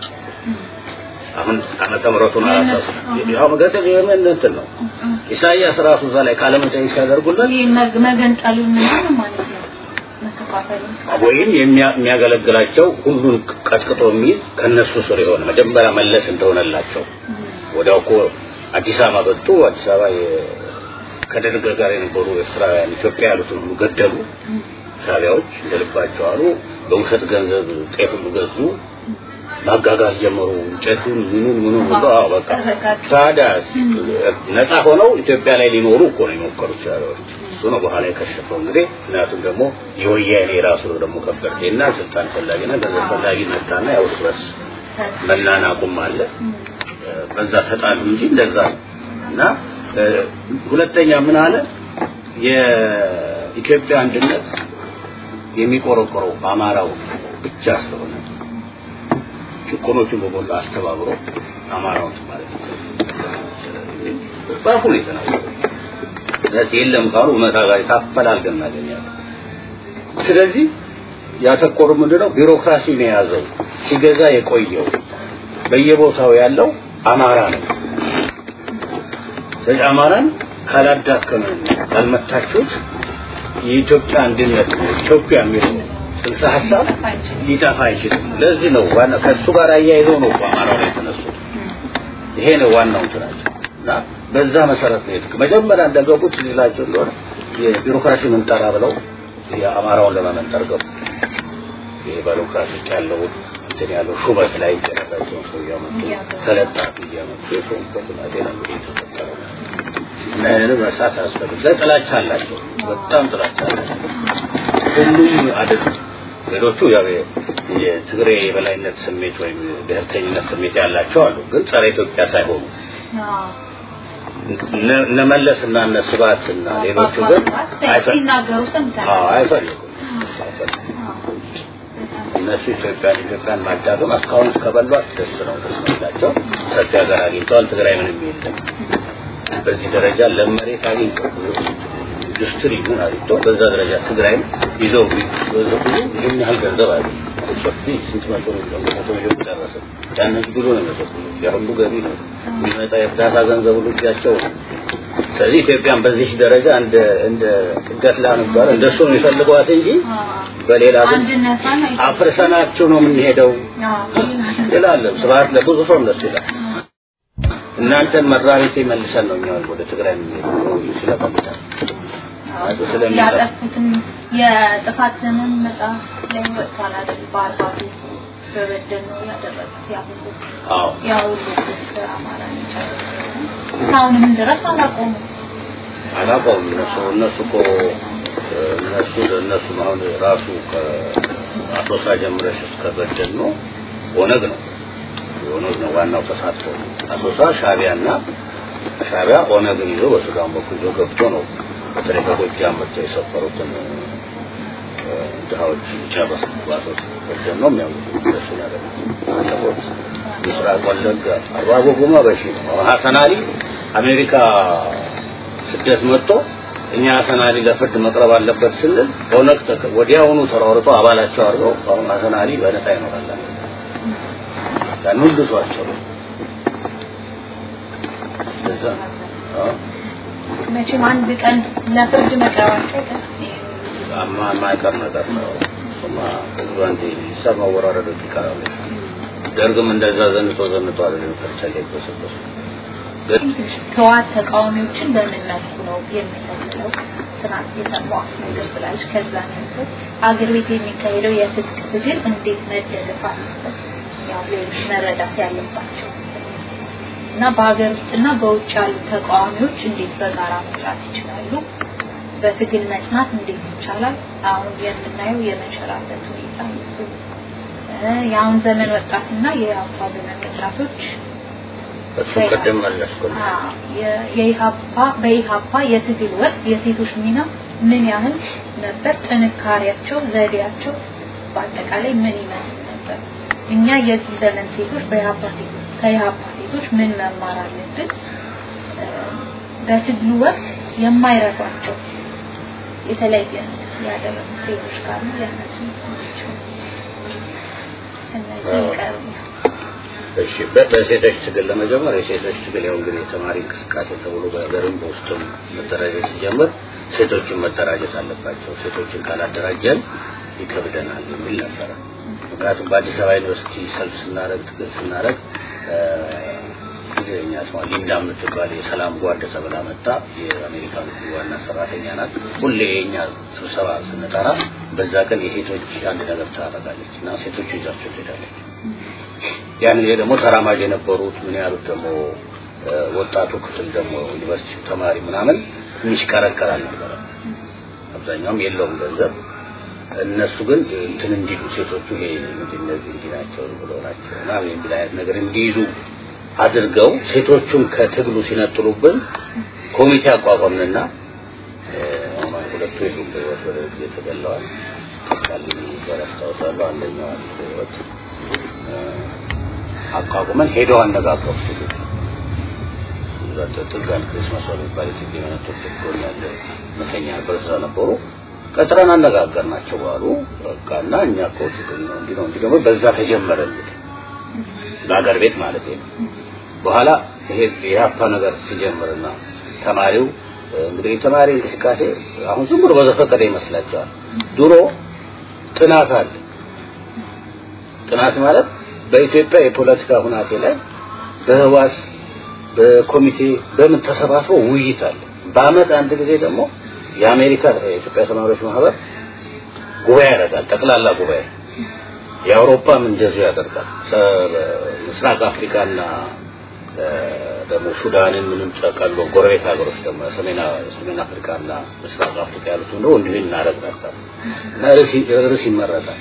አሁን ዓመተ ምሕረቱን አላሳሱ ያው መገጠል የምን እንትን ነው ኢሳይያስ ራሱ እዛ ላይ ቃለ መጠይቅ ሲያደርጉለት ይህ መገንጠሉን ምናምን ማለት ነው መከፋፈሉን ወይም የሚያገለግላቸው ሁሉን ቀጥቅጦ የሚይዝ ከነሱ ስር የሆነ መጀመሪያ መለስ እንደሆነላቸው ወዲያው እኮ አዲስ አበባ መጡ። አዲስ አበባ ከደርግ ጋር የነበሩ ኤርትራውያን ኢትዮጵያ ያሉትን ሁሉ ገደሉ። ሻዕቢያዎች እንደልባቸው አሉ። በውሸት ገንዘብ ጤፍ ሁሉ ገዙ። ማጋጋዝ ጀመሩ። እንጨቱን ምኑን ምኑን ሁሉ አዎ በቃ ታዲያ ነፃ ሆነው ኢትዮጵያ ላይ ሊኖሩ እኮ ነው የሞከሩት ሻዕቢያዎች። እሱ ነው በኋላ የከሸፈው እንግዲህ። ምክንያቱም ደግሞ የወያኔ ራሱ ደግሞ ከበርቴና ስልጣን ፈላጊና ገንዘብ ፈላጊ መጣና ያው እርስ በርስ መናናቁም አለ። በዛ ተጣሉ እንጂ እንደዛ ነው። እና ሁለተኛ ምን አለ የኢትዮጵያ አንድነት የሚቆረቆረው በአማራው ብቻ ስለሆነ ጭቆኖቹን በሞላ አስተባብሮ አማራውን ማለት ነው በአፉ ነው የተናገረው። ስለዚህ የለም ካሉ እውነታ ጋር ታፈላልገን እናገኛለን። ስለዚህ ያተኮሩ ምንድነው ቢሮክራሲን የያዘው ሲገዛ የቆየው በየቦታው ያለው አማራ ነው። ስለዚህ አማራን ካላዳከመ ካልመታችሁት የኢትዮጵያ አንድነት ኢትዮጵያ የሚለው ጽንሰ ሀሳብ ሊጠፋ አይችልም። ለዚህ ነው ዋና ከእሱ ጋር አያይዘው ነው አማራው ላይ የተነሱት። ይሄ ነው ዋናው እንትናቸው እና በዛ መሰረት ነው የሄዱት። መጀመሪያ እንደገቡት ሌላቸው እንደሆነ የቢሮክራሲ ምንጠራ ብለው የአማራውን ለመመንጠር ገቡ። ይሄ ቢሮክራሲ ውስጥ ያለውን እንትን ያለው ሹመት ላይ የራሳቸውን ሰው እያመጡ ተለጣፊ እያመጡ የሾሙበት ሁናቴ ነው እንግዲህ የተፈጠረው እና ይህንን መርሳት አያስፈልግም። ጥላቻ አላቸው፣ በጣም ጥላቻ አላቸው። ሁሉም አይደሉም። ሌሎቹ ያው የትግሬ የበላይነት ስሜት ወይም ብሔርተኝነት ስሜት ያላቸው አሉ፣ ግን ጸረ ኢትዮጵያ ሳይሆኑ እነ መለስ እና እነ ስብሐት እና ሌሎቹ ግን ሲናገሩ ሰምተናል። አዎ አይፈልጉም። እነሱ ኢትዮጵያን ኢትዮጵያን ማዳገም እስካሁን እስከበሏት ደስ ነው ደስ የሚላቸው ሰፊ ሀገር አግኝተዋል። ትግራይ ምንም የለም። በዚህ ደረጃ ለመሬት አግኝተው ኢንዱስትሪ ምን አግኝተው በዛ ደረጃ ትግራይም ይዘው ይዘው ይህን ያህል ገንዘብ አለ ሰፊ ስንት መቶ ሚሊዮን መቶ ሚሊዮን ደረሰ። ያንን ብሎ ነው የሚሰጡት። ያ ሁሉ ገቢ ነው የሚመጣ የእርዳታ ገንዘብ ሁሉ እጃቸው ነው። ስለዚህ ኢትዮጵያን በዚህ ደረጃ እንደ እንደ ጥገት ላንባል እንደሱ ነው የሚፈልገዋት እንጂ በሌላ ግን አንድነቷን አፍርሰናችሁ ነው የምንሄደው ይላል። ስብሐት ለብዙ ሰው እንደሱ ይላል። እናንተን መራቤቴ መልሰን ነው እኛ ወደ ትግራይ የምንሄደው ስለፈምታል ስለሚጠ ያጠፉትም የጥፋት ዘመን መጽሐፍ ላይ ወጥቷል አይደል? በአርባቱ በበደል ነው ያደረጉት ያ ሁሉ አዎ ያ ሁሉ አማራ እስካሁንም ድረስ አላቆሙም። አላውቀውም። እነሱ እነሱ እኮ እነሱ እነሱ አሁን ራሱ ከአሶሳ ጀምረሽ እስከ በደል ነው ኦነግ ነው ኦነግ ነው ዋናው ተሳትፎ አሶሳ ሻቢያና ሻቢያ ኦነግን ይዞ በሱዳን በኩል ይዞ ገብቶ ነው በተለይ ከጎጃም መጥተው የሰፈሩትን ድሃዎች ጨረሱ። ባሶስ በደል ነው የሚያውቁት እንደሱ ያደረጉት ምስራቅ ወለጋ አርባ ጎጎማ በሺ ነው ሀሰን አሊ አሜሪካ ስደት መጥቶ እኛ ሀሰን አሊ ለፍርድ መቅረብ አለበት ስንል ኦነግ ተከ- ወዲያውኑ ተሯርጦ አባላቸው አድርገው አሁን ሀሰን አሊ በነፃ ይኖራል አለ። ያን ሁሉ ሰው አሰሩ። እንደዛ ነው። አዎ። መቼም አንድ ቀን ለፍርድ መቅረባቸው አይቀርም። አማ የማይቀር ነገር ነው። እሱማ ብዙ አንዴ ሂሳብ ማወራረዶች ይቀራሉ። ደርግም እንደዛ ዘንጦ ዘንጦ አይደለም ከርቻ ላይ ተሰበሰ ህወሓት ተቃዋሚዎችን በምን መልኩ ነው የሚሰልለው? ትናንት የሰማሁት ነገር ስላለች ከዛ ነው አገር ቤት የሚካሄደው የትጥቅ ትግል እንዴት መደገፍ አለበት? ያው ሌሎች መረዳት ያለባቸው እና በሀገር ውስጥና በውጭ ያሉ ተቃዋሚዎች እንዴት በጋራ መስራት ይችላሉ? በትግል መጽናት እንዴት ይቻላል? አሁን የምናየው የመንሸራተት ሁኔታ ነው። እ የአሁን ዘመን ወጣትና የአሁኗ ዘመን ወጣቶች እሱ ቅድም መለስኩልህ። የኢሃፓ በኢሃፓ የትግል ወቅት የሴቶች ሚና ምን ያህል ነበር? ጥንካሬያቸው፣ ዘዴያቸው በአጠቃላይ ምን ይመስል ነበር? እኛ የዚህ ዘመን ሴቶች በኢሃፓ ሴቶች ከኢሃፓ ሴቶች ምን መማር አለብን? እ በትግሉ ወቅት የማይረሷቸው የተለየ ያደረጉ ሴቶች ካሉ ያነሱ ናቸው። እነዚህ ይቀርቡ። እሺ በ- በሴቶች ትግል ለመጀመር የሴቶች ትግል ያው እንግዲህ የተማሪ እንቅስቃሴ ተብሎ በሀገርም በውስጥም መደራጀት ሲጀምር ሴቶችን መደራጀት አለባቸው። ሴቶችን ካላደራጀን ይከብደናል የሚል ነበረ። ምክንያቱም በአዲስ አበባ ዩኒቨርሲቲ ሰልፍ ስናደርግ ትግል ስናደርግ ትግረኛ ስማ ሊንዳ የምትባል የሰላም ጓድ ተብላ መጣ። የአሜሪካ ዋና ሰራተኛ ናት። ሁሌ የኛ ስብሰባ ስንጠራ በዛ ቀን የሴቶች አንድ ነገር ታደርጋለች እና ሴቶቹ ይዛቸው ትሄዳለች። ያን ጊዜ ደግሞ ተራማጅ የነበሩት ምን ያሉት ደግሞ እ፣ ወጣቱ ክፍል ደግሞ ዩኒቨርሲቲ ተማሪ ምናምን የሚሽከረከር አልነበረ። አብዛኛውም የለውም ገንዘብ። እነሱ ግን እንትን እንዲሉ ሴቶቹ ይሄ ምንድን እነዚህ እንዲህ ናቸው ብሎ ናቸው ምናምን የሚል አይነት ነገር እንዲይዙ አድርገው ሴቶቹን ከትግሉ ሲነጥሉብን ኮሚቴ አቋቋምንና እ፣ አሁን ሁለቱ የሉም በሕይወት ወደ የተገለዋል ቃልኝ ጋር አስታውሳለሁ። አንደኛዋ በሕይወት አቋቁመን ሄደው አነጋገሩ ሴቶች ጥጋን ክሪስማስ የሚባል የትግል መነቶች ጎን ያለ መተኛ ነበር እዛ ነበሩ። ቀጥረን አነጋገርናቸው አሉ። በቃ እና እኛ እኮ ትግል ነው እንዲህ ነው እንዲህ ደግሞ በዛ ተጀመረ እንግዲህ በሀገር ቤት ማለት ነው። በኋላ ይሄ የሀፓ ነገር ሲጀምርና ተማሪው እንግዲህ የተማሪ እንቅስቃሴ አሁን ዝም ብሎ በዘፈቀደ ይመስላቸዋል። ድሮ ጥናት አለ። ጥናት ማለት በኢትዮጵያ የፖለቲካ ሁናቴ ላይ በህዋስ በኮሚቴ በምን ተሰባስቦ ውይይት አለ። በአመት አንድ ጊዜ ደግሞ የአሜሪካ የኢትዮጵያ ተማሪዎች ማህበር ጉባኤ ያደርጋል። ጠቅላላ ጉባኤ የአውሮፓም እንደዚሁ ያደርጋል። ምስራቅ አፍሪካና ደግሞ ሱዳንን ምንም ጠቀሎ ጎረቤት ሀገሮች ደግሞ ሰሜን ሰሜን አፍሪካና ምስራቅ አፍሪካ ያሉት ነው እንዲሁ እናደርግ ነበር እና ርዕስ ይመረጣል።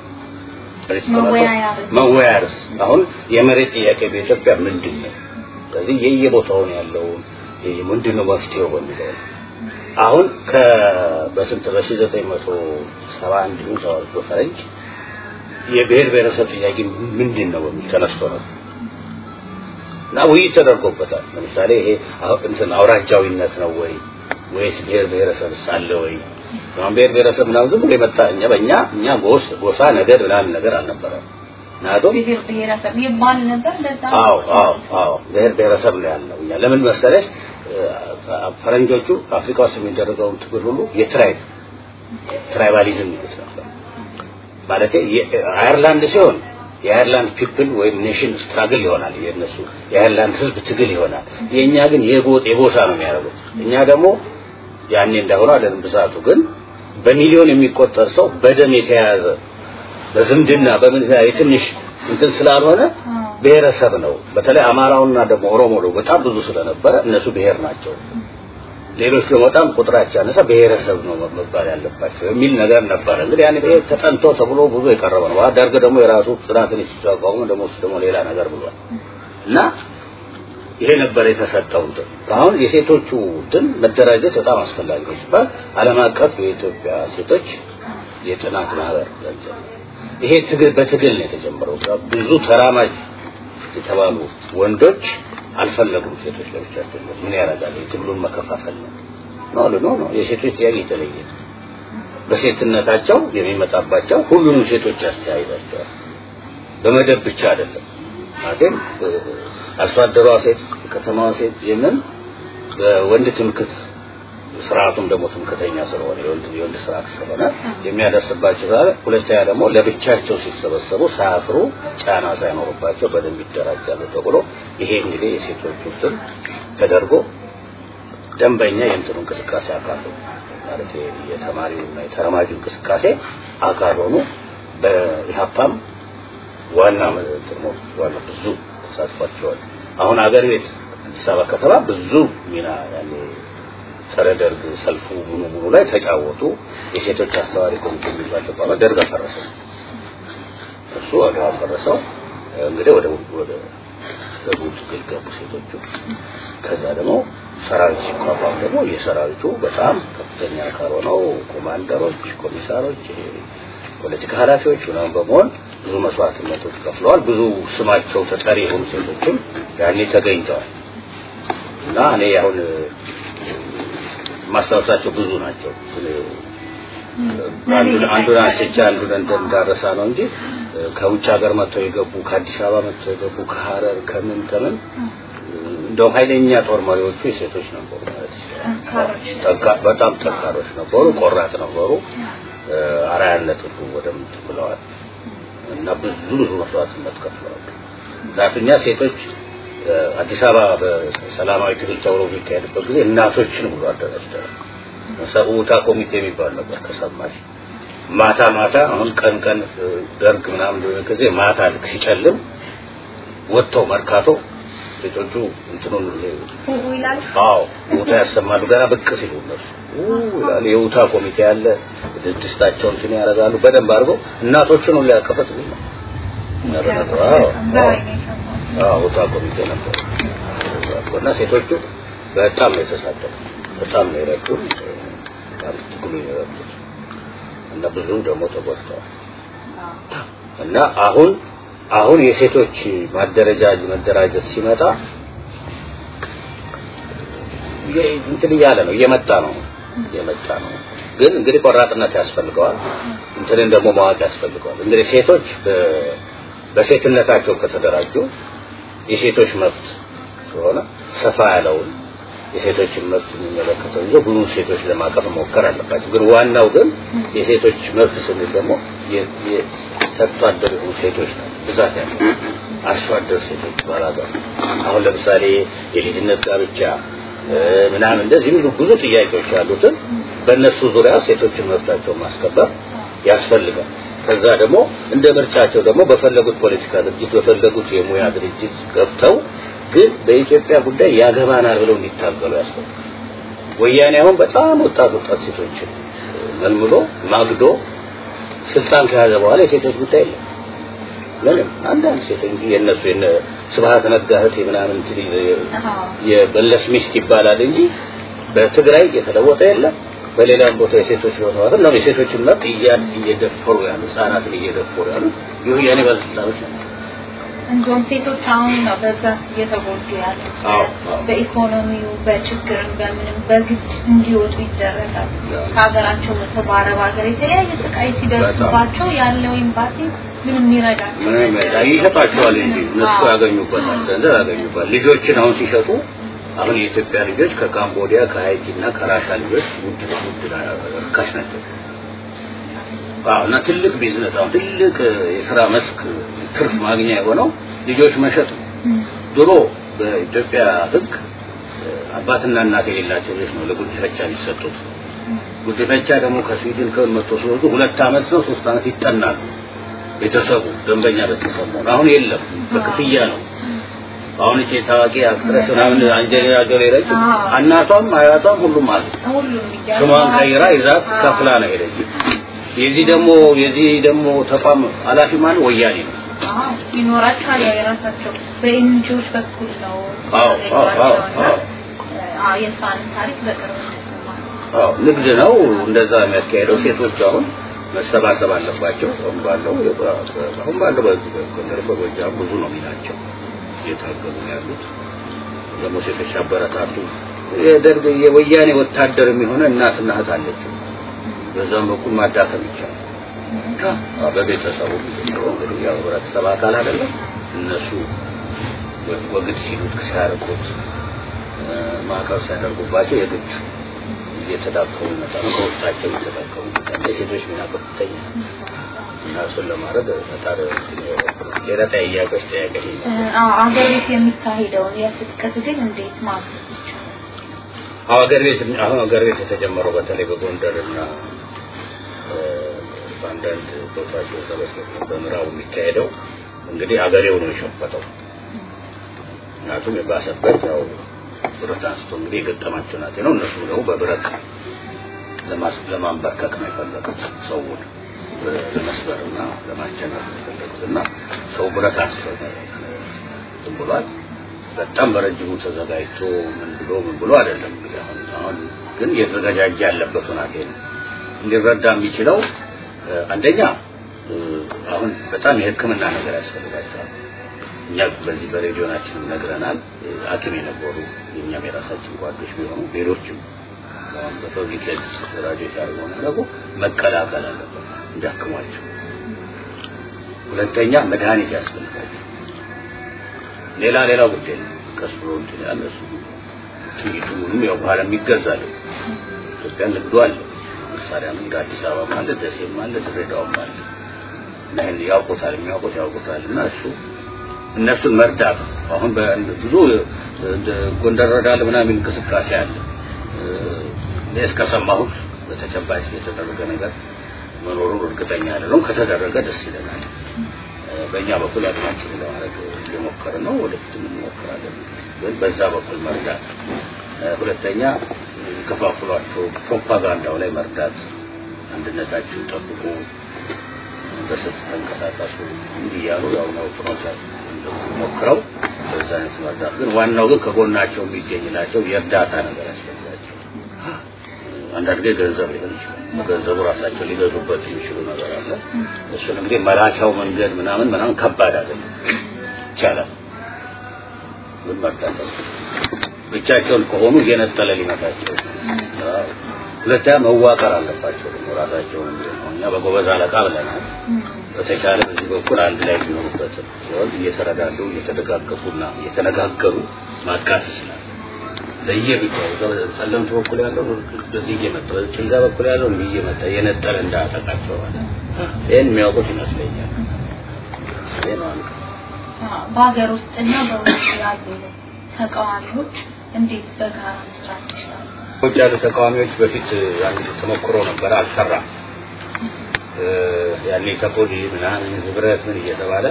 መወያ ርዕስ አሁን የመሬት ጥያቄ በኢትዮጵያ ምንድን ነው? ስለዚህ የየቦታውን ያለውን ምንድን ነው መፍትሄው በሚለው አሁን ከ በስንት በሺህ ዘጠኝ መቶ ሰባ አንድ ይሁን ሰባ ሁለት በፈረንጅ የብሔር ብሔረሰብ ጥያቄ ምንድን ነው በሚል ተነስቶ ነው እና ውይይት ተደርጎበታል። ለምሳሌ ይሄ እንትን አውራጃዊነት ነው ወይ ወይስ ብሔር ብሔረሰብ አለ ወይ? አሁን ብሔር ብሔረሰብ ምናምን ዝም ብሎ የመጣ እኛ በእኛ እኛ ጎስ ጎሳ ነገድ ምናምን ነገር አልነበረም። ምክንያቱም ብሔር ብሔረሰብ ይባል ነበር ለዛ አዎ አዎ አዎ ብሔር ብሔረሰብ ነው ያልነው እኛ ለምን መሰለሽ ፈረንጆቹ አፍሪካ ውስጥ የሚደረገውን ትግል ሁሉ የትራይብ ትራይባሊዝም ይሉት ነበር። ማለት አየርላንድ ሲሆን የአየርላንድ ፒፕል ወይም ኔሽን ስትራግል ይሆናል የነሱ የአየርላንድ ህዝብ ትግል ይሆናል። የኛ ግን የጎጥ የጎሳ ነው የሚያደርጉት። እኛ ደግሞ ያኔ እንዳሆነ አይደለም ብዛቱ ግን በሚሊዮን የሚቆጠር ሰው በደም የተያያዘ በዝምድና በምን የትንሽ እንትን ስላልሆነ ብሔረሰብ ነው። በተለይ አማራውና ደግሞ ኦሮሞ ነው በጣም ብዙ ስለነበረ እነሱ ብሔር ናቸው። ሌሎች ደግሞ በጣም ቁጥራቸው ያነሳ ብሔረሰብ ነው መባል ያለባቸው የሚል ነገር ነበረ። እንግዲህ ያን ብሔር ተጠንቶ ተብሎ ብዙ የቀረበ ነው። ደርግ ደግሞ የራሱ ጥናትን ሲቋቋሙ ደግሞ እሱ ደግሞ ሌላ ነገር ብሏል እና ይሄ ነበር የተሰጠው እንትን አሁን የሴቶቹ እንትን መደራጀት በጣም አስፈላጊ ነው ሲባል ዓለም አቀፍ የኢትዮጵያ ሴቶች የጥናት ማህበር ይሄ ትግል በትግል ነው የተጀመረው። ብዙ ተራማጅ የተባሉ ወንዶች አልፈለጉም ሴቶች ለብቻቸው ምን ያደርጋል የትግሉን መከፋፈል ነው ነው ነው ነው የሴቶች ጥያቄ የተለየ በሴትነታቸው የሚመጣባቸው ሁሉንም ሴቶች ያስተያይዛቸዋል በመደብ ብቻ አይደለም ማለትም አርሶ አደሯ ሴት ከተማዋ ሴት ይህንን በወንድ ትምክት ስርዓቱም ደግሞ ትምክተኛ ስለሆነ የወንድ የወንድ ስርዓት ስለሆነ የሚያደርስባቸው ዛሬ ሁለተኛ ደግሞ ለብቻቸው ሲሰበሰቡ ሳያፍሩ ጫና ሳይኖርባቸው በደንብ ይደራጃሉ ተብሎ ይሄ እንግዲህ የሴቶቹ እንትን ተደርጎ ደንበኛ የእንትኑ እንቅስቃሴ አካል ነው ማለት የተማሪውና የተረማጁ እንቅስቃሴ አካል ሆኑ በኢህአፓም ዋና እንትኑ ዋና ብዙ ተሳትፏቸዋል። አሁን አገር ቤት አዲስ አበባ ከተማ ብዙ ሚና ያኔ ጸረ ደርግ ሰልፉ ሙሉ ሙሉ ላይ ተጫወቱ። የሴቶች አስተዋሪ ኮሚቴ የሚባል ተቋም ደርግ አፈረሰው። እሱ ወደ አፈረሰው እንግዲህ ወደ ወደ ደቡብ ትግል ገቡ ሴቶቹ። ከዛ ደግሞ ሰራዊት ሲቋቋም ደግሞ የሰራዊቱ በጣም ከፍተኛ አካል ሆነው ኮማንደሮች፣ ኮሚሳሮች፣ ፖለቲካ ኃላፊዎች ምናምን በመሆን ብዙ መስዋዕትነቶች ከፍለዋል። ብዙ ስማቸው ተጠሪ የሆኑ ሴቶችም ያኔ ተገኝተዋል እና እኔ አሁን ማስታወሳቸው ብዙ ናቸው። አንዱን አንስቼ አንዱን እንዳረሳ ነው እንጂ ከውጭ ሀገር መጥተው የገቡ ከአዲስ አበባ መጥተው የገቡ ከሀረር ከምን ከምን እንደውም ኃይለኛ ጦር መሪዎቹ የሴቶች ነበሩ ማለት ይችላል። በጣም ጠንካሮች ነበሩ፣ ቆራጥ ነበሩ። አራያነት ሁሉ ወደምት ብለዋል እና ብዙ ብዙ መስዋዕትነት ከፍለዋል። ዛትኛ ሴቶች አዲስ አበባ በሰላማዊ ትግል ተብሎ የሚካሄድበት ጊዜ እናቶችን ብሎ አደራጅተዋል። ሰውታ ኮሚቴ የሚባል ነበር ከሰማሽ ማታ ማታ አሁን ቀን ቀን ደርግ ምናምን እንደሆነ ጊዜ ማታ ልክ ሲጨልም ወጥተው መርካቶ ሴቶቹ እንትኑን አዎ ውታ ያሰማሉ። ገና ብቅ ሲሉ እነሱ ይላሉ። የውታ ኮሚቴ ያለ ድስታቸውን እንትን ያደርጋሉ። በደንብ አድርገው እናቶችን ሁሉ ያቀፈት ነው። አዎ ውታ ኮሚቴ ነበር እና ሴቶቹ በጣም ነው የተሳተፉ፣ በጣም ነው የረዱን፣ በጣም ትግሉ የረዱት እና ብዙ ደግሞ ተጎድተዋል እና አሁን አሁን የሴቶች ማደረጃጅ መደራጀት ሲመጣ እንትን እያለ ነው እየመጣ ነው እየመጣ ነው። ግን እንግዲህ ቆራጥነት ያስፈልገዋል። እንትንን ደግሞ ማወቅ ያስፈልገዋል። እንግዲህ ሴቶች በሴትነታቸው ከተደራጁ የሴቶች መብት ስለሆነ ሰፋ ያለውን የሴቶችን መብት የሚመለከተው ይዞ ብዙ ሴቶች ለማቀፍ መሞከር አለባቸው። ግን ዋናው ግን የሴቶች መብት ስንል ደግሞ ሰርቶ አደር የሆኑ ሴቶች ነው ብዛት ያለው አርሶ አደር ሴቶች ባላገር አሁን ለምሳሌ የልጅነት ጋብቻ ምናምን እንደዚህ ብዙ ብዙ ጥያቄዎች ያሉትን በእነሱ ዙሪያ ሴቶችን መብታቸውን ማስከበር ያስፈልጋል። ከዛ ደግሞ እንደ ምርጫቸው ደግሞ በፈለጉት ፖለቲካ ድርጅት በፈለጉት የሙያ ድርጅት ገብተው ግን በኢትዮጵያ ጉዳይ ያገባናል ብለው እንዲታገሉ ያስፈልጋል። ወያኔ አሁን በጣም ወጣት ወጣት ሴቶችን መልምሎ ማግዶ ስልጣን ከያዘ በኋላ የሴቶች ጉዳይ የለም። ምንም አንዳንድ ሴት እንጂ የነሱ የነ ስብሐት ነጋ እህት ምናምን የበለስ ሚስት ይባላል እንጂ በትግራይ የተለወጠ የለም። በሌላም ቦታ የሴቶች ህይወት ነው የሴቶችን መብት እየደፈሩ ያሉ ህጻናትን እየደፈሩ ያሉ የወያኔ ባለስልጣኖች ናቸው። እንዲሁም ሴቶች አሁን ነው በብዛት እየተጎዱ ያሉት። አዎ፣ አዎ። በኢኮኖሚው በችግርም በምንም በግድ እንዲወጡ ይደረጋል። ከሀገራቸው ወጥተው በአረብ ሀገር የተለያየ ስቃይ ሲደርስባቸው ያለው ኤምባሲ ምንም ይረዳቸው ምንም ነገር ይሸጣቸዋል እንጂ እነሱ አዎ። ያገኙበታል፣ ገንዘብ ያገኙበታል። ልጆችን አሁን ሲሸጡ አሁን የኢትዮጵያ ልጆች ከካምቦዲያ ከሀይቲ እና ከራሻ ልጆች ውድ ውድ ርካሽ ናቸው። አዎ እና ትልቅ ቢዝነስ አሁን ትልቅ የስራ መስክ ትርፍ ማግኛ የሆነው ልጆች መሸጥ ነው። ድሮ በኢትዮጵያ ሕግ አባትና እናት የሌላቸው ልጆች ነው ለጉዲፈቻ የሚሰጡት። ጉዲፈቻ ደግሞ ከስዊድን ከመቶ ሲወጡ ሁለት ዓመት ነው ሶስት ዓመት ይጠናሉ። ቤተሰቡ ደንበኛ ቤተሰብ ነው። አሁን የለም፣ በክፍያ ነው። አሁን እቺ ታዋቂ አክትረስ ምናምን አንጀሊና ጆሊ ረጅ አዎ። እናቷም አያቷም ሁሉም አሉ። ሁሉም እያሉ ስሟን ቀይራ ይዛት አዎ። ከፍላ ነው ሄደች። የዚህ ደግሞ የዚህ ደግሞ ተቋም ኃላፊ ማን ወያኔ ነው። አዎ፣ ይኖራቸዋል። ያው የራሳቸው በኤንጂኦዎች በኩል ነው አዎ፣ አዎ፣ አዎ፣ ያገኟቸውና፣ አዎ። አዎ የእሷንም ታሪክ በቅርብ እንሰማለን። አዎ ንግድ ነው እንደዛ የሚያካሄደው። ሴቶች አሁን መሰባሰብ አለባቸው። አሁን ባለው አሁን ባለው በዚህ በጎንደር በጎጃም ብዙ ነው ሚናቸው እየታገሉ ነው ያሉት። ደግሞ ሴቶች አበረታቱ። የደርግ የወያኔ ወታደር የሚሆነ እናትና እህት አለችው። በዛም በኩል ማዳከም ይቻላል። አዎ፣ በቤተሰቡ እንግዲህ ያው ህብረተሰብ አካል አይደለም እነሱ ወግድ ሲሉት ሲያርቁት ማዕቀብ ሲያደርጉባቸው የግድ እየተዳከሙ ይመጣሉ። ከውስጣቸው እየተዳከሙ ይመጣሉ። የሴቶች ሚና ከፍተኛ ነው እና እሱን ለማድረግ ፈጣሪ ሌላ ጥያቄዎች ጥያቄ አዎ አገር ቤት የሚካሄደውን የትጥቅ ትግል እንዴት ማገዝ ይቻላል? አዎ ሀገር ቤት አሁን ሀገር ቤት የተጀመረው በተለይ በጎንደር እና እ፣ በአንዳንድ ቦታዎች በሰበሰብ በምዕራቡ የሚካሄደው እንግዲህ አገሬው ነው የሸፈተው። ምክንያቱም የባሰበት ያው ብረት አንስቶ እንግዲህ የገጠማቸው ናቴ ነው። እነሱ ደግሞ በብረት ለማስ- ለማንበርከክ ነው የፈለጉት ሰውን ለመስበርና ለማስጨነቅ ነው የፈለጉት እና ሰው ብረት አንስቶ ዝም ብሏል። በጣም በረጅሙ ተዘጋጅቶ ምን ብሎ ምን ብሎ አይደለም እንግዲህ አሁን አሁን ግን እየተዘጋጃጀ ያለበት ሁናቴ ነው። እንዲረዳ የሚችለው እ፣ አንደኛ እ፣ አሁን በጣም የሕክምና ነገር ያስፈልጋቸዋል። እኛ በዚህ በሬዲዮናችን ነግረናል። እ፣ ሐኪም የነበሩ የእኛም የራሳችን ጓዶች ቢሆኑ ሌሎችም አሁን በፐብሊክ ሄልዝ ራዲዮ ሲያደርጉ ደግሞ መቀላቀል አለበት እንዲያክሟቸው። ሁለተኛ መድኃኒት ያስፈልጋቸው። ሌላ ሌላ ጉዳይ ነው። ቀስ ብሎ እንትን ያለ እሱ ጥይቱ ምንም ያው በኋላ የሚገዛል ኢትዮጵያ ንግዱ አለ። መሳሪያ ንግድ አዲስ አበባ አለ፣ ደሴም አለ፣ ድሬዳዋም አለ። እና ይሄን ያውቁታል፣ የሚያውቁት ያውቁታል። እና እሱ እነሱን መርዳት ነው። አሁን ብዙ እንደ ጎንደር ረዳል ምናምን እንቅስቃሴ አለ። እኔ እስከሰማሁት በተጨባጭ የተደረገ ነገር መኖሩን እርግጠኛ አይደለሁም። ከተደረገ ደስ ይለናል። በእኛ በኩል አቅማችንን ለማድረግ እየሞከርን ነው። ወደፊትም እንሞክራለን። ግን በዛ በኩል መርዳት፣ ሁለተኛ ከፋፍሏቸው ፕሮፓጋንዳው ላይ መርዳት፣ አንድነታችሁን ጠብቁ፣ በስልት ተንቀሳቀሱ እንዲህ እያሉ ያው ነው ፕሮሰስ ሞክረው በዛ አይነት መርዳት። ግን ዋናው ግን ከጎናቸው የሚገኝላቸው የእርዳታ ነገር ያስፈልጋቸው። አንዳንድ ጊዜ ገንዘብ ሊሆን ይችላል። ገንዘቡ ራሳቸው ሊገዙበት የሚችሉ ነገር አለ። እሱን እንግዲህ መላኪያው መንገድ ምናምን ምናምን ከባድ አይደለም፣ ይቻላል። ግን መርዳት ብቻቸውን ከሆኑ እየነጠለ ሊመታቸው አዎ። ሁለተኛ መዋቀር አለባቸው ደግሞ ራሳቸውን እኛ በጎበዝ አለቃ ብለናል። በተቻለ በዚህ በኩል አንድ ላይ የሚሆኑበትን ሲሆን እየተረዳዱ እየተደጋገፉና እየተነጋገሩ ማጥቃት ይችላል። ለየቢታው ጸለምት በኩል ያለው በዚህ እየመጣ ጭልጋ በኩል ያለው እንዲህ እየመጣ የነጠለ እንዳያጠቃቸው ማለት ይህን የሚያውቁት ይመስለኛል። ይህ ነው አንዱ። በሀገር ውስጥና በውጭ ያሉ ተቃዋሚዎች እንዴት በጋራ መስራት ይችላሉ? ውጭ ያሉ ተቃዋሚዎች በፊት አንድ ተሞክሮ ነበረ፣ አልሰራም። ያኔ ተኮዲ ምናምን ህብረት ምን እየተባለ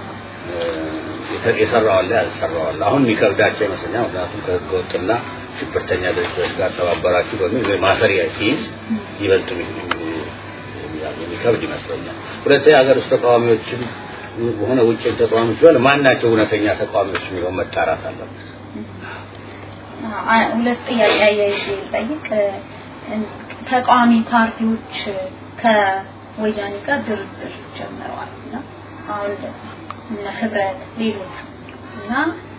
የሰራው አለ ያልሰራው አለ። አሁን የሚከብዳቸው ይመስለኛል። ምክንያቱም ከህገ ወጥና ሽብርተኛ ድርጅቶች ጋር ተባበራችሁ በሚል ወይ ማሰሪያ ሲይዝ ይበልጥ የሚከብድ ይመስለኛል። ሁለተኛ ሀገር ውስጥ ተቃዋሚዎችም ሆነ ውጭ ተቃዋሚዎች ቢሆን ማናቸው እውነተኛ ተቃዋሚዎች የሚለው መጣራት አለበት። ሁለት ጥያቄ አያይዤ ልጠይቅ። ተቃዋሚ ፓርቲዎች ከወያኔ ጋር ድርድር ጀምረዋል እና አሁን እነ ህብረት ሌሎች እና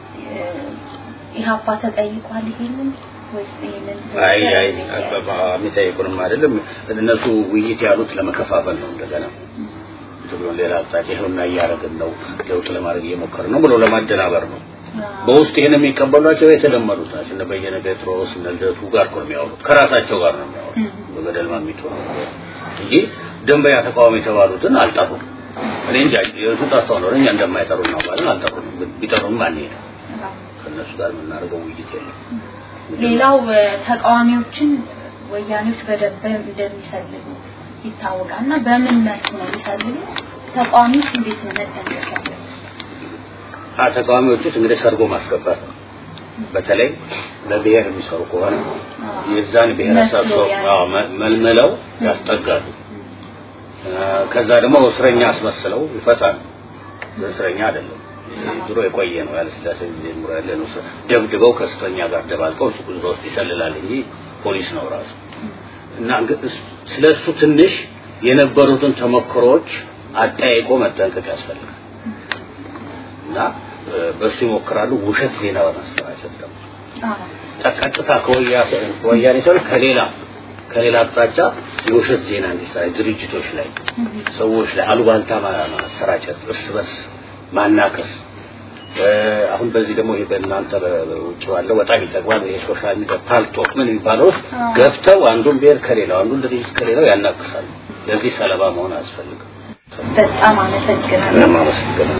ኢህአፓ ተጠይቋል ይሄንን ወይስ ይሄንን አይ አይ የሚጠይቁንም አይደለም እነሱ ውይይት ያሉት ለመከፋፈል ነው እንደገና ብሎ ሌላ አቅጣጫ ይኸውና እያደረግን ነው ለውጥ ለማድረግ እየሞከርን ነው ብሎ ለማደናበር ነው በውስጥ ይሄን የሚቀበሏቸው የተለመዱት ናቸው እነ በየነ ጴጥሮስ እነ ልደቱ ጋር እኮ ነው የሚያወሩት ከራሳቸው ጋር ነው የሚያወሩት በገደል ማሚቶ ነው እንጂ ደንበኛ ተቃዋሚ የተባሉትን አልጠሩም እኔ እንጃ የእሱ ጠርተው ነው እኛ እንደማይጠሩ እናውቃለን አልጠሩንም ቢጠሩም አንሄድም ከእነሱ ጋር የምናደርገው ውይይት የለም ሌላው ተቃዋሚዎችን ወያኔዎች በደንብ እንደሚሰልሉ ይታወቃል እና በምን መልኩ ነው የሚሰልሉ ተቃዋሚዎች እንዴት ነው መጠንቀቅ ተቃዋሚዎች ውስጥ እንግዲህ ሰርጎ ማስገባት ነው በተለይ ለብሔር የሚሰሩ ከሆነ የዛን ብሔረሰብ ሰው መልምለው ያስጠጋሉ ከዛ ደግሞ እስረኛ አስመስለው ይፈታሉ እስረኛ አይደለም ድሮ የቆየ ነው ያለ ስላሴ ጊዜ ጀምሮ ያለ ነው ደብድበው ከእስረኛ ጋር ደባልቀው እሱ ጉዞ ውስጥ ይሰልላል እንጂ ፖሊስ ነው ራሱ እና ስለሱ ትንሽ የነበሩትን ተሞክሮዎች አጠያይቆ መጠንቀቅ ያስፈልጋል እና በሱ ይሞክራሉ ውሸት ዜና በማሰራጨት ደግሞ ቀጥታ ከወያኔ ሰው ከሌላ ከሌላ አቅጣጫ የውሸት ዜና እንዲሰራጭ ድርጅቶች ላይ ሰዎች ላይ አሉባልታ ማሰራጨት እርስ በርስ ማናከስ አሁን በዚህ ደግሞ ይሄ በእናንተ ውጭ ባለው በጣም ይጠቅማል የሶሻል ሚዲያ ፓልቶክ ምን የሚባለው ውስጥ ገብተው አንዱን ብሔር ከሌላው አንዱን ድርጅት ከሌላው ያናክሳሉ ለዚህ ሰለባ መሆን አያስፈልግም በጣም አመሰግናለሁ አመሰግናለሁ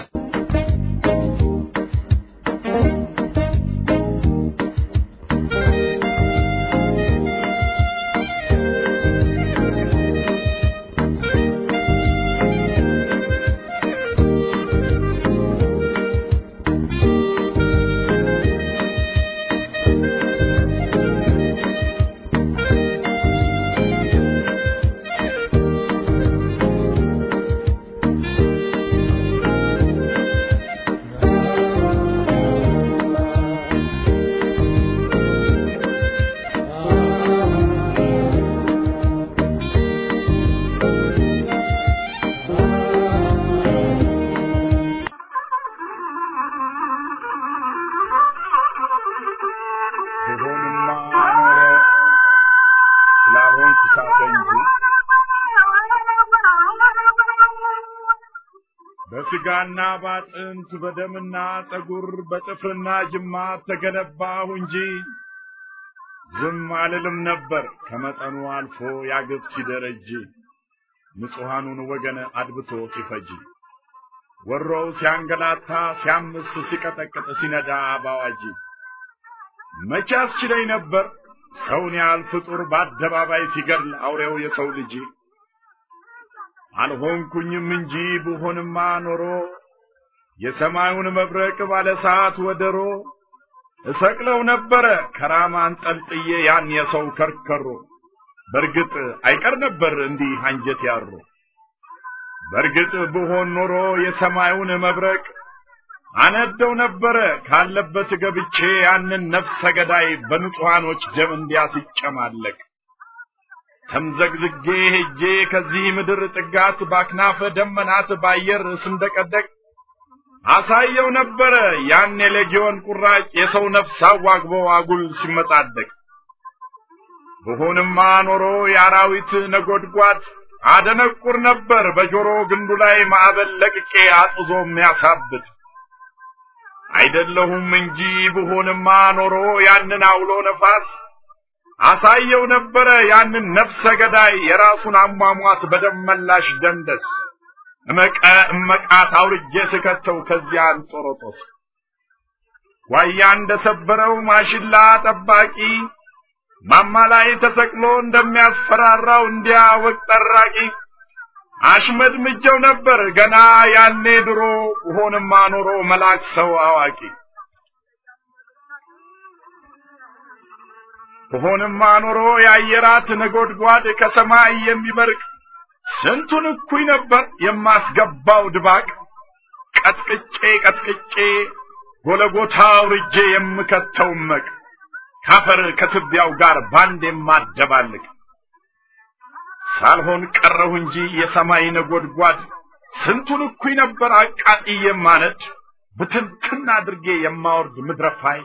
በስጋና ባጥንት በደምና ጠጉር በጥፍርና ጅማት ተገነባሁ እንጂ ዝም አልልም ነበር ከመጠኑ አልፎ ያግብ ሲደረጅ ንጹሐኑን ወገን አድብቶ ሲፈጅ ወሮው ሲያንገላታ ሲያምስ ሲቀጠቅጥ ሲነዳ ባዋጅ መቼ አስችለኝ ነበር ሰውን ያህል ፍጡር በአደባባይ ሲገድል አውሬው የሰው ልጅ አልሆንኩኝም እንጂ ብሆንማ ኖሮ የሰማዩን መብረቅ ባለ ሰዓት ወደሮ እሰቅለው ነበረ ከራማ አንጠልጥዬ ያን የሰው ከርከሮ በርግጥ አይቀር ነበር እንዲህ አንጀት ያሮ በርግጥ ብሆን ኖሮ የሰማዩን መብረቅ አነደው ነበረ ካለበት ገብቼ ያንን ነፍሰ ገዳይ በንጹሐኖች ደም እንዲያስጨማለቅ ተምዘግዝጌ ሄጄ ከዚህ ምድር ጥጋት ባክናፈ ደመናት ባየር ስንደቀደቅ አሳየው ነበረ ያን የሌጊዮን ቁራጭ የሰው ነፍስ አዋግቦ አጉል ሲመጻደቅ ብሆንማ ኖሮ የአራዊት ነጎድጓድ አደነቁር ነበር በጆሮ ግንዱ ላይ ማዕበል ለቅቄ አጥዞ የሚያሳብድ አይደለሁም እንጂ ብሆንማ ኖሮ ያንን አውሎ ነፋስ አሳየው ነበረ ያንን ነፍሰ ገዳይ የራሱን አሟሟት በደመላሽ ደንደስ እመቀ እመቃት አውርጄ ስከተው ከዚያ አንጦሮጦስ ዋያ እንደሰበረው ማሽላ ጠባቂ ማማ ላይ ተሰቅሎ እንደሚያስፈራራው እንዲያ ወቅ ጠራቂ አሽመድምጀው ነበር ገና ያኔ ድሮ ሆንማ ኖሮ መላክ ሰው አዋቂ ሆንማ ኖሮ የአየራት ነጎድጓድ ከሰማይ የሚበርቅ ስንቱን እኩይ ነበር የማስገባው ድባቅ ቀጥቅጬ ቀጥቅጬ ጎለጎታ አውርጄ የምከተው መቅ ካፈር ከትቢያው ጋር ባንድ የማደባልቅ ሳልሆን ቀረሁ እንጂ የሰማይ ነጎድጓድ ስንቱን እኩይ ነበር አቃጥዬ የማነድ ብትንትን አድርጌ የማወርድ ምድረፋይ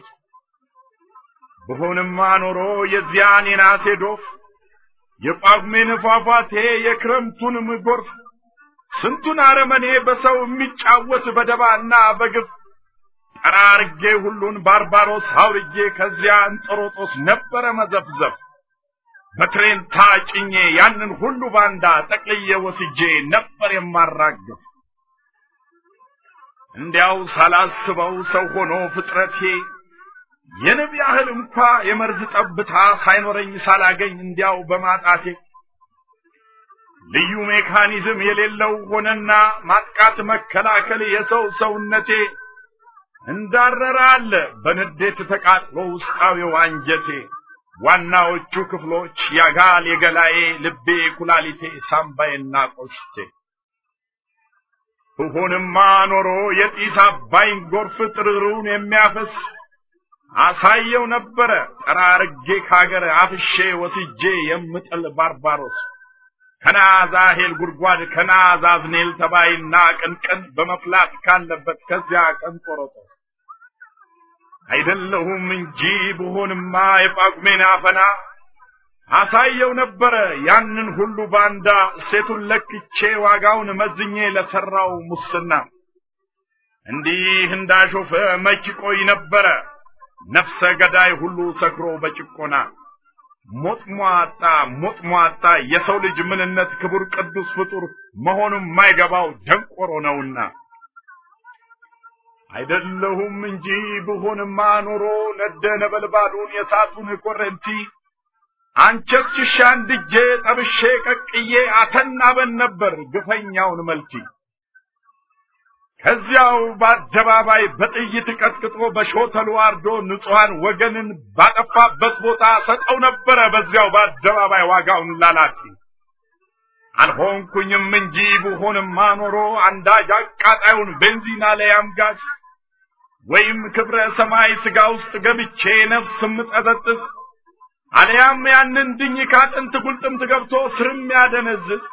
ብሆንማ ኖሮ የዚያን የናሴ ዶፍ የጳጉሜን ፏፏቴ የክረምቱንም ጎርፍ ስንቱን አረመኔ በሰው የሚጫወት በደባና በግፍ ጠራርጌ ሁሉን ባርባሮስ አውርጄ ከዚያ እንጦሮጦስ ነበረ መዘፍዘፍ በትሬን ታጭኜ ያንን ሁሉ ባንዳ ጠቅልዬ ወስጄ ነበር የማራግፍ። እንዲያው ሳላስበው ሰው ሆኖ ፍጥረቴ የንብ ያህል እንኳ የመርዝ ጠብታ ሳይኖረኝ ሳላገኝ እንዲያው በማጣቴ ልዩ ሜካኒዝም የሌለው ሆነና ማጥቃት መከላከል የሰው ሰውነቴ እንዳረረ አለ በንዴት ተቃጥሎ ውስጣዊው አንጀቴ ዋናዎቹ ክፍሎች ያጋል የገላዬ ልቤ ኩላሊቴ ሳምባዬና ቆሽቴ ብሆንማ ኖሮ የጢስ አባይን ጎርፍ ጥርሩን የሚያፈስ አሳየው ነበረ ጠራርጌ ካገር አፍሼ ወስጄ የምጥል ባርባሮስ ከናዛሄል ጉድጓድ ከናዛዝኔል ተባይና ቅንቅን በመፍላት ካለበት ከዚያ ቀንጦሮጦስ አይደለሁም እንጂ ብሆንማ የጳጉሜን አፈና አሳየው ነበረ ያንን ሁሉ ባንዳ ሴቱን ለክቼ ዋጋውን መዝኜ ለሰራው ሙስና እንዲህ እንዳሾፈ መች ቆይ ነበረ ነፍሰ ገዳይ ሁሉ ሰክሮ በጭቆና ሞጥሟጣ ሞጥሟጣ የሰው ልጅ ምንነት ክቡር ቅዱስ ፍጡር መሆኑን ማይገባው ደንቆሮ ነውና አይደለሁም እንጂ ብሆንማ ኖሮ ነደ ነበልባሉን የሳቱን ኮረንቲ አንቸስ ሽሻ እንድጄ ጠብሼ ቀቅዬ አተናበን ነበር ግፈኛውን መልቲ ከዚያው በአደባባይ በጥይት ቀጥቅጦ በሾተሉ አርዶ ንጹሐን ወገንን ባጠፋበት ቦታ ሰጠው ነበረ በዚያው በአደባባይ ዋጋውን ላላቲ አልሆንኩኝም እንጂ ብሆንማ ኖሮ አንዳጅ አቃጣዩን ቤንዚና ላይ አምጋች ወይም ክብረ ሰማይ ስጋ ውስጥ ገብቼ ነፍስ ምጠጠጥስ አልያም ያንን ድኝ ካጥንት ጉልጥምት ገብቶ ስርም ያደነዝዝ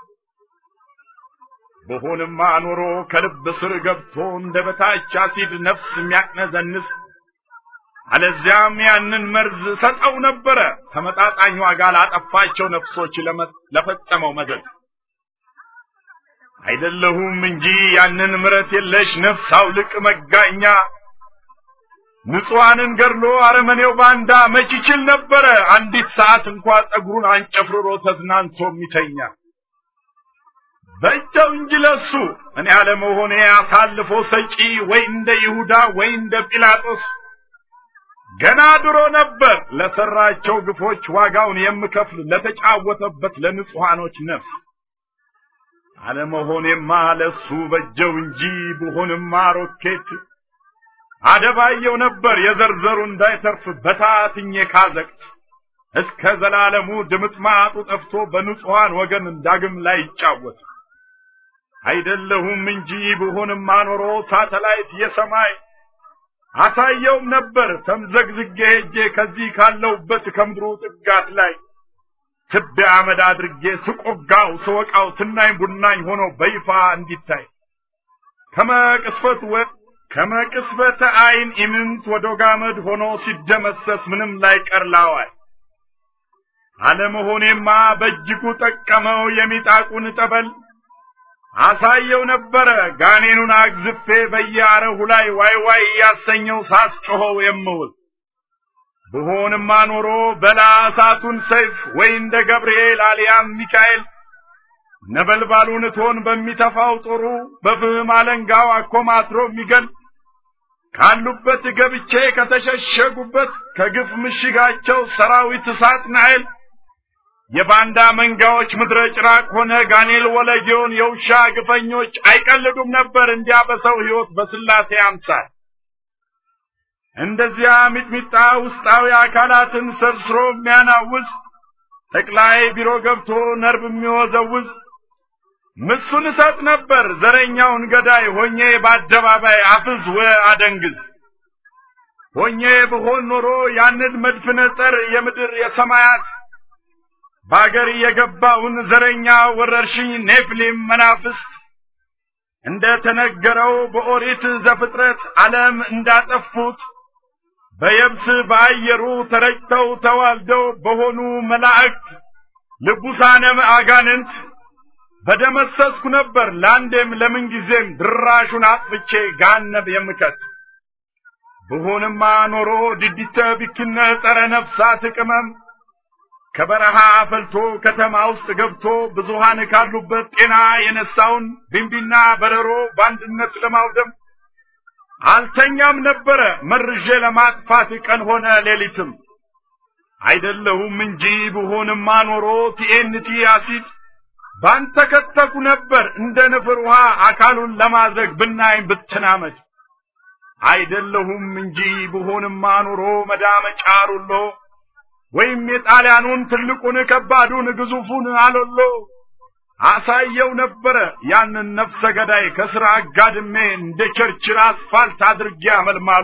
በሆንማ ኖሮ ከልብ ስር ገብቶ እንደ በታች አሲድ ነፍስ የሚያቅነዘንስ አለዚያም ያንን መርዝ ሰጠው ነበረ ተመጣጣኝ ዋጋ ላጠፋቸው ነፍሶች ለፈጸመው መዘዝ አይደለሁም እንጂ ያንን ምረት የለሽ ነፍስ አውልቅ መጋኛ ንጹሐንን ገድሎ አረመኔው ባንዳ መች ይችል ነበረ አንዲት ሰዓት እንኳ ጸጉሩን አንጨፍርሮ ተዝናንቶ የሚተኛ በእጃው እንጂ ለሱ እኔ አለመሆኔ አሳልፎ ሰጪ ወይ እንደ ይሁዳ ወይ እንደ ጲላጦስ ገና ድሮ ነበር ለሰራቸው ግፎች ዋጋውን የምከፍል ለተጫወተበት ለንጹሐኖች ነፍስ አለመሆኔማ ለሱ በጀው እንጂ ብሆንማ ሮኬት አደባየው ነበር የዘርዘሩ እንዳይተርፍ በታትኜ ካዘቅት እስከ ዘላለሙ ድምጥማጡ ጠፍቶ በንጹሐን ወገን ዳግም ላይ ይጫወት አይደለሁም እንጂ ብሆንማ ኖሮ ሳተላይት የሰማይ አሳየውም ነበር ተምዘግዝጌ ሄጄ ከዚህ ካለውበት ከምድሩ ጥጋት ላይ ትቢያ አመድ አድርጌ ስቆጋው ስወቃው ትናኝ ቡናኝ ሆኖ በይፋ እንዲታይ ከመቅስፈት ወ ከመቅስፈተ አይን ኢምንት ወደ ጋመድ ሆኖ ሲደመሰስ ምንም ላይ ቀርላዋይ አለመሆኔማ በእጅጉ ጠቀመው የሚጣቁን ጠበል አሳየው ነበረ ጋኔኑን አግዝፌ በየአረሁ ላይ ዋይ ዋይ እያሰኘው ሳስጮኸው የምውል ብሆንማ ኖሮ በላ እሳቱን ሰይፍ ወይ እንደ ገብርኤል አልያም ሚካኤል ነበልባሉን እቶን በሚተፋው ጦሩ በፍህም አለንጋው አኮማትሮ የሚገል ካሉበት ገብቼ ከተሸሸጉበት ከግፍ ምሽጋቸው ሰራዊት እሳት ናይል የባንዳ መንጋዎች ምድረ ጭራቅ ሆነ ጋኔል ወለጌውን የውሻ ግፈኞች አይቀልዱም ነበር እንዲያ በሰው ሕይወት በስላሴ አምሳል እንደዚያ ሚጥሚጣ ውስጣዊ አካላትን ሰርስሮ የሚያናውዝ ጠቅላይ ቢሮ ገብቶ ነርብ የሚወዘውዝ ምሱን እሰጥ ነበር ዘረኛውን ገዳይ ሆኜ በአደባባይ አፍዝ ወ አደንግዝ ሆኜ ብሆን ኖሮ ያንን መድፍነ ጸር የምድር የሰማያት በአገር የገባውን ዘረኛ ወረርሽኝ ኔፍሊም መናፍስት እንደ ተነገረው በኦሪት ዘፍጥረት ዓለም እንዳጠፉት በየብስ በአየሩ ተረጭተው ተዋልደው በሆኑ መላእክት ልቡሳነ አጋንንት በደመሰስኩ ነበር ለአንዴም ለምን ጊዜም ድራሹን አጥፍቼ ጋነብ የምከት ብሆንማ ኖሮ ድዲተ ቢክነ ጸረ ነፍሳት ቅመም ከበረሃ ፈልቶ ከተማ ውስጥ ገብቶ ብዙሃን ካሉበት ጤና የነሳውን ቢንቢና በረሮ በአንድነት ለማውደም አልተኛም ነበረ መርዤ ለማጥፋት ቀን ሆነ ሌሊትም አይደለሁም እንጂ ብሆንማ ኖሮ ቲኤንቲ አሲድ ባንተ ከተኩ ነበር እንደ ንፍር ውሃ አካሉን ለማድረግ ብናይም ብትናመድ አይደለሁም እንጂ ብሆንማ ኖሮ መዳመጫ ሩሎ ወይም የጣሊያኑን ትልቁን ከባዱን ግዙፉን አሎሎ አሳየው ነበረ ያንን ነፍሰ ገዳይ ከስራ አጋድሜ እንደ ቸርችል አስፋልት አድርጌ አመልማሎ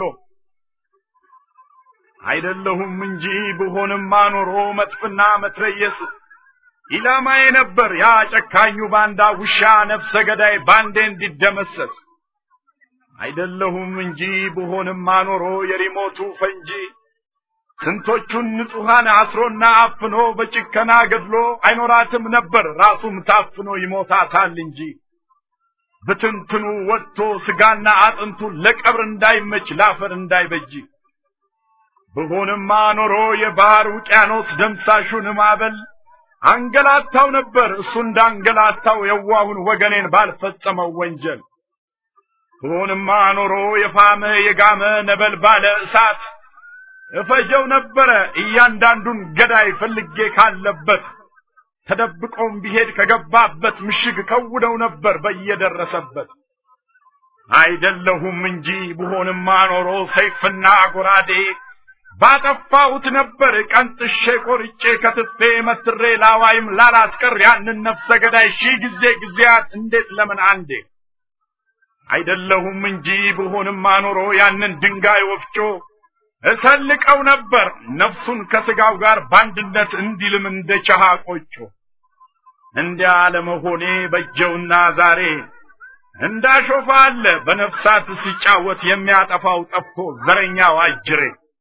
አይደለሁም እንጂ ብሆንማ ኖሮ መጥፍና መትረየስ ኢላማዬ ነበር ያ ጨካኙ ባንዳ ውሻ ነፍሰ ገዳይ ባንዴ እንዲደመሰስ አይደለሁም እንጂ ብሆንማ ኖሮ የሪሞቱ ፈንጂ ስንቶቹን ንጹሐን አስሮና አፍኖ በጭከና ገድሎ አይኖራትም ነበር ራሱም ታፍኖ ይሞታታል እንጂ ብትንትኑ ወጥቶ ስጋና አጥንቱ ለቀብር እንዳይመች ላፈር እንዳይበጅ ብሆንማ ኖሮ የባህር ውቅያኖስ ደምሳሹን ማዕበል አንገላታው ነበር እሱ እንዳንገላታው የዋሁን ወገኔን ባልፈጸመው ወንጀል ብሆንማ ኖሮ የፋመ የጋመ ነበልባለ እሳት እፈጀው ነበረ እያንዳንዱን ገዳይ ፈልጌ ካለበት ተደብቆም ቢሄድ ከገባበት ምሽግ ከውደው ነበር በየደረሰበት አይደለሁም እንጂ ብሆንማ ኖሮ ሰይፍና ጎራዴ ባጠፋሁት ነበር ቀንጥሼ ቆርጬ ከትፌ መትሬ ላዋይም ላላስቀር ያንን ነፍሰ ገዳይ ሺህ ጊዜ ጊዜያት እንዴት ለምን አንዴ አይደለሁም እንጂ ብሆንማ ኖሮ ያንን ድንጋይ ወፍጮ እሰልቀው ነበር ነፍሱን ከስጋው ጋር በአንድነት እንዲልም እንደ ቸሃ ቆጮ እንዲያ ለመሆኔ በጀውና ዛሬ እንዳሾፋ አለ በነፍሳት ሲጫወት የሚያጠፋው ጠፍቶ ዘረኛው አጅሬ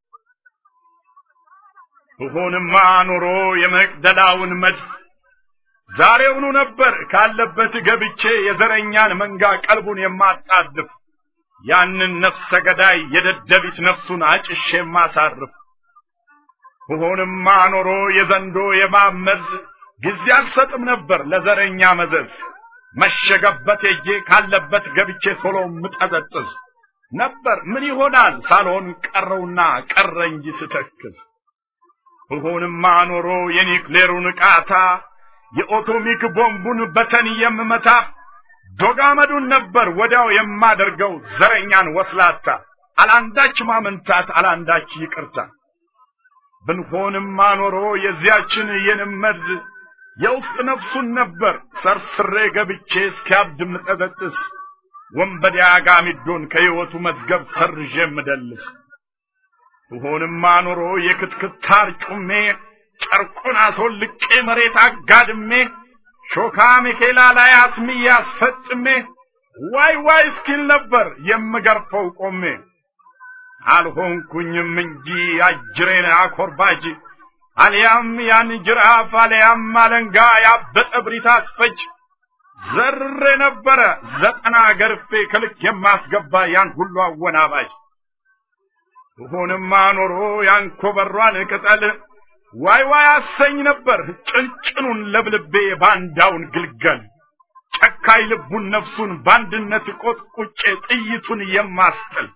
ብሆንማ ኖሮ የመቅደላውን መድፍ ዛሬውኑ ነበር ካለበት ገብቼ የዘረኛን መንጋ ቀልቡን የማጣድፍ ያንን ነፍሰ ገዳይ የደደቢት ነፍሱን አጭሼ የማሳርፍ ብሆንማ ኖሮ የዘንዶ የማመዝ ጊዜ አልሰጥም ነበር ለዘረኛ መዘዝ መሸገበት ሄጄ ካለበት ገብቼ ቶሎ ምጠዘጥዝ ነበር ምን ይሆናል ሳልሆን ቀረውና ቀረ እንጂ ስተክዝ ብሆንማ ኖሮ የኒክሌሩን ቃታ የኦቶሚክ ቦምቡን በተን የምመታ ዶጋመዱን ነበር ወዲያው የማደርገው ዘረኛን ወስላታ አላንዳች ማመንታት አላንዳች ይቅርታ ብንሆንማ ኖሮ የዚያችን የንመድ የውስጥ ነፍሱን ነበር ሰርስሬ ገብቼ እስኪያብድ ምጠዘጥስ ወንበዴ አጋሚዶን ከሕይወቱ መዝገብ ሰርዤ ምደልስ ብሆንማ ኖሮ የክትክታር ጩሜ ጨርቁን አስወልቄ መሬት አጋድሜ ሾካ ሚኬላ ላይ አስምዬ አስፈጥሜ ዋይ ዋይ እስኪል ነበር የምገርፈው ቆሜ አልሆንኩኝም እንጂ አጅሬን አኮርባጅ አልያም ያን ጅራፍ አልያም አለንጋ ያበጠ ብሪት አስፈጅ ዘርሬ ነበረ ዘጠና ገርፌ ከልክ የማስገባ ያን ሁሉ አወናባጅ ብሆንማ ኖሮ ያን ኮበሯን ቅጠል ዋይ ዋይ አሰኝ ነበር ጭንጭኑን ለብልቤ ባንዳውን ግልገል ጨካይ ልቡን ነፍሱን በአንድነት ቆጥቁጬ ጥይቱን የማስጥል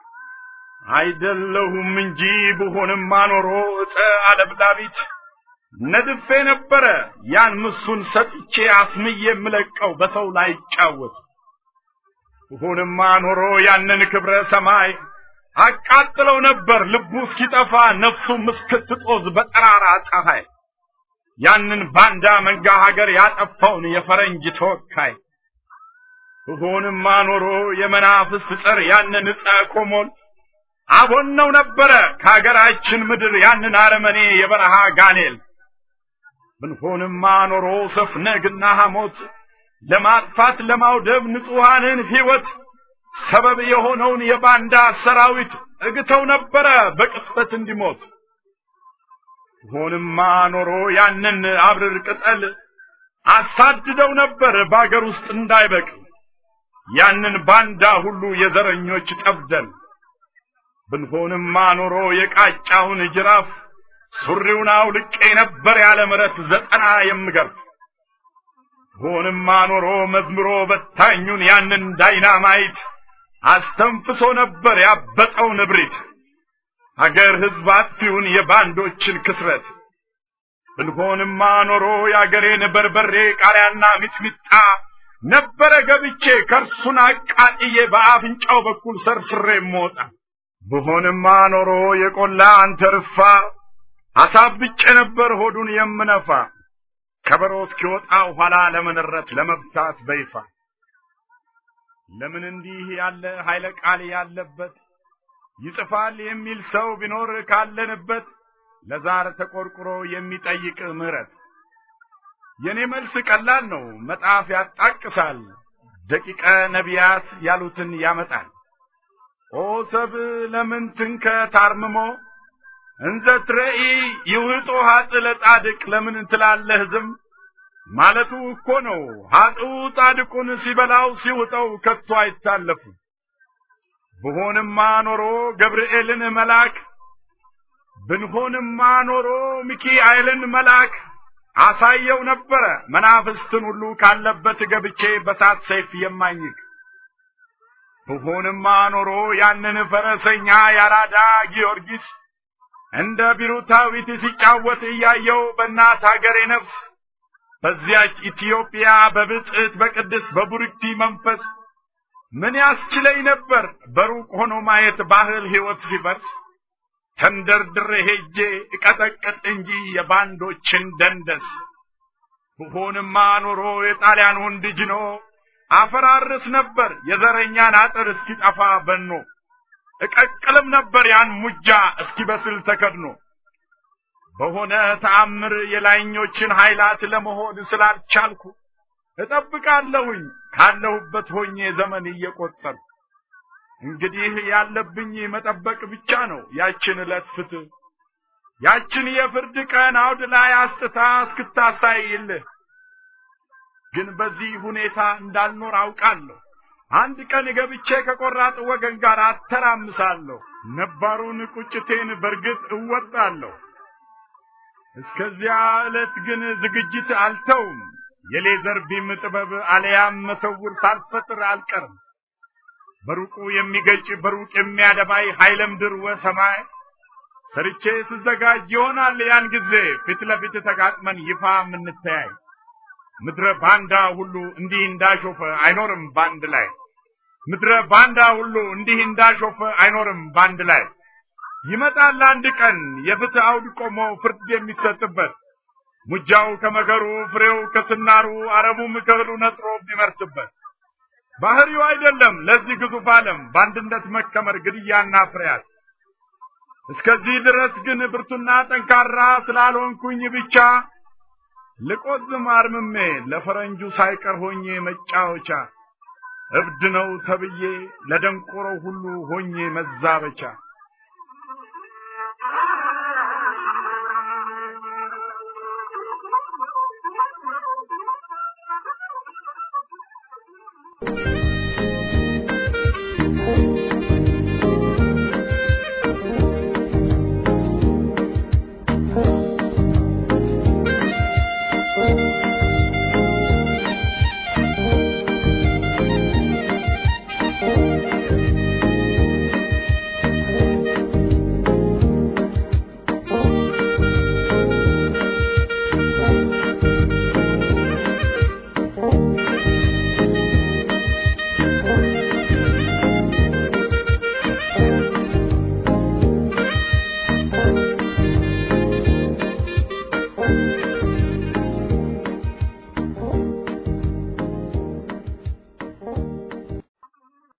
አይደለሁም እንጂ ብሆንማ ኖሮ እጠ አለብላቢት ነድፌ ነበረ ያን ምሱን ሰጥቼ አስምዬ የምለቀው በሰው ላይ ይጫወት ሁንማ ኖሮ ያንን ክብረ ሰማይ አቃጥለው ነበር ልቡ እስኪጠፋ ነፍሱም እስክትጦዝ በጠራራ ፀሐይ ያንን ባንዳ መንጋ ሀገር ያጠፋውን የፈረንጅ ተወካይ ሁንማ ኖሮ የመናፍስት ጸር ያንን ዕፀ ኮሞል አቦነው ነበረ ከሀገራችን ምድር ያንን አረመኔ የበረሃ ጋኔል ብንሆንማ ኖሮ ሰፍነግና ሐሞት ለማጥፋት ለማውደብ ንጹሐንን ሕይወት ሰበብ የሆነውን የባንዳ ሰራዊት እግተው ነበረ በቅጽበት እንዲሞት ሆንማ ኖሮ ያንን አብርር ቅጠል አሳድደው ነበር በአገር ውስጥ እንዳይበቅል ያንን ባንዳ ሁሉ የዘረኞች ጠብደል ብንሆንማ ኖሮ የቃጫውን ጅራፍ ሱሪውን አውልቄ ነበር ያለ ምረት ዘጠና የምገርፍ ሆንማ ኖሮ መዝምሮ በታኙን ያንን ዳይናማይት አስተንፍሶ ነበር ያበጠው ንብሪት አገር ሕዝብ አጥፊውን የባንዶችን ክስረት ብንሆንማ ኖሮ የአገሬን በርበሬ ቃሪያና ሚጥሚጣ ነበረ ገብቼ ከርሱን አቃጥዬ በአፍንጫው በኩል ሰርስሬ ሞጣ ብሆንማ ኖሮ የቆላ አንተርፋ አሳብጬ ነበር ሆዱን የምነፋ ከበሮ እስኪወጣ ኋላ ለመንረት ለመብታት በይፋ ለምን እንዲህ ያለ ኃይለ ቃል ያለበት ይጽፋል የሚል ሰው ቢኖር ካለንበት ለዛር ተቆርቁሮ የሚጠይቅ ምህረት የኔ መልስ ቀላል ነው መጣፍ ያጣቅሳል ደቂቀ ነቢያት ያሉትን ያመጣል ኦ ሰብ ለምን ትንከ ታርምሞ እንዘ ትረኢ ይውጦ ሀጥ ለጻድቅ ለምን ትላለህ ዝም ማለቱ እኮ ነው ሀጥኡ ጻድቁን ሲበላው ሲውጠው ከቶ አይታለፉ ብሆንማ ኖሮ ገብርኤልን መልአክ ብንሆንማ ኖሮ ሚካኤልን መልአክ አሳየው ነበረ መናፍስትን ሁሉ ካለበት ገብቼ በሳት ሰይፍ የማኝክ ብሆንማ ኖሮ ያንን ፈረሰኛ ያራዳ ጊዮርጊስ እንደ ቢሩታዊት ሲጫወት እያየው በእናት ሀገሬ ነፍስ በዚያች ኢትዮጵያ በብጽዕት በቅድስ በቡርክቲ መንፈስ ምን ያስችለኝ ነበር በሩቅ ሆኖ ማየት ባህል ሕይወት ሲፈርስ ተንደርድሬ ሄጄ እቀጠቅጥ እንጂ የባንዶችን ደንደስ ብሆንማ ኖሮ የጣሊያን ወንድ ጅኖ አፈራርስ ነበር የዘረኛን አጥር እስኪጠፋ በኖ እቀቅልም ነበር ያን ሙጃ እስኪበስል ተከድኖ በሆነ ተአምር የላይኞችን ኃይላት ለመሆን ስላልቻልኩ እጠብቃለሁኝ ካለሁበት ሆኜ ዘመን እየቆጠር እንግዲህ ያለብኝ መጠበቅ ብቻ ነው ያችን ዕለት ፍትህ ያችን የፍርድ ቀን አውድ ላይ አስጥታ እስክታሳይልህ ግን በዚህ ሁኔታ እንዳልኖር አውቃለሁ አንድ ቀን ገብቼ ከቆራጥ ወገን ጋር አተራምሳለሁ ነባሩን ቁጭቴን በርግጥ እወጣለሁ እስከዚያ ዕለት ግን ዝግጅት አልተውም የሌዘር ቢም ጥበብ አለያም መሰውር ሳልፈጥር አልቀርም በሩቁ የሚገጭ በሩቅ የሚያደባይ ኃይለ ምድር ወሰማይ ሰርቼ ስዘጋጅ ይሆናል ያን ጊዜ ፊት ለፊት ተጋጥመን ይፋ የምንተያይ ምድረ ባንዳ ሁሉ እንዲህ እንዳሾፈ አይኖርም ባንድ ላይ ምድረ ባንዳ ሁሉ እንዲህ እንዳሾፈ አይኖርም ባንድ ላይ ይመጣል አንድ ቀን የፍትህ አውድ ቆሞ ፍርድ የሚሰጥበት ሙጃው ከመከሩ ፍሬው ከስናሩ አረሙም ከእህሉ ነጥሮ የሚመርስበት ባህሪው አይደለም ለዚህ ግዙፍ ዓለም በአንድነት መከመር ግድያና ፍርያት እስከዚህ ድረስ ግን ብርቱና ጠንካራ ስላልሆንኩኝ ብቻ ልቆዝም አርምሜ ለፈረንጁ ሳይቀር ሆኜ መጫወቻ እብድ ነው ተብዬ ለደንቆሮ ሁሉ ሆኜ መዛበቻ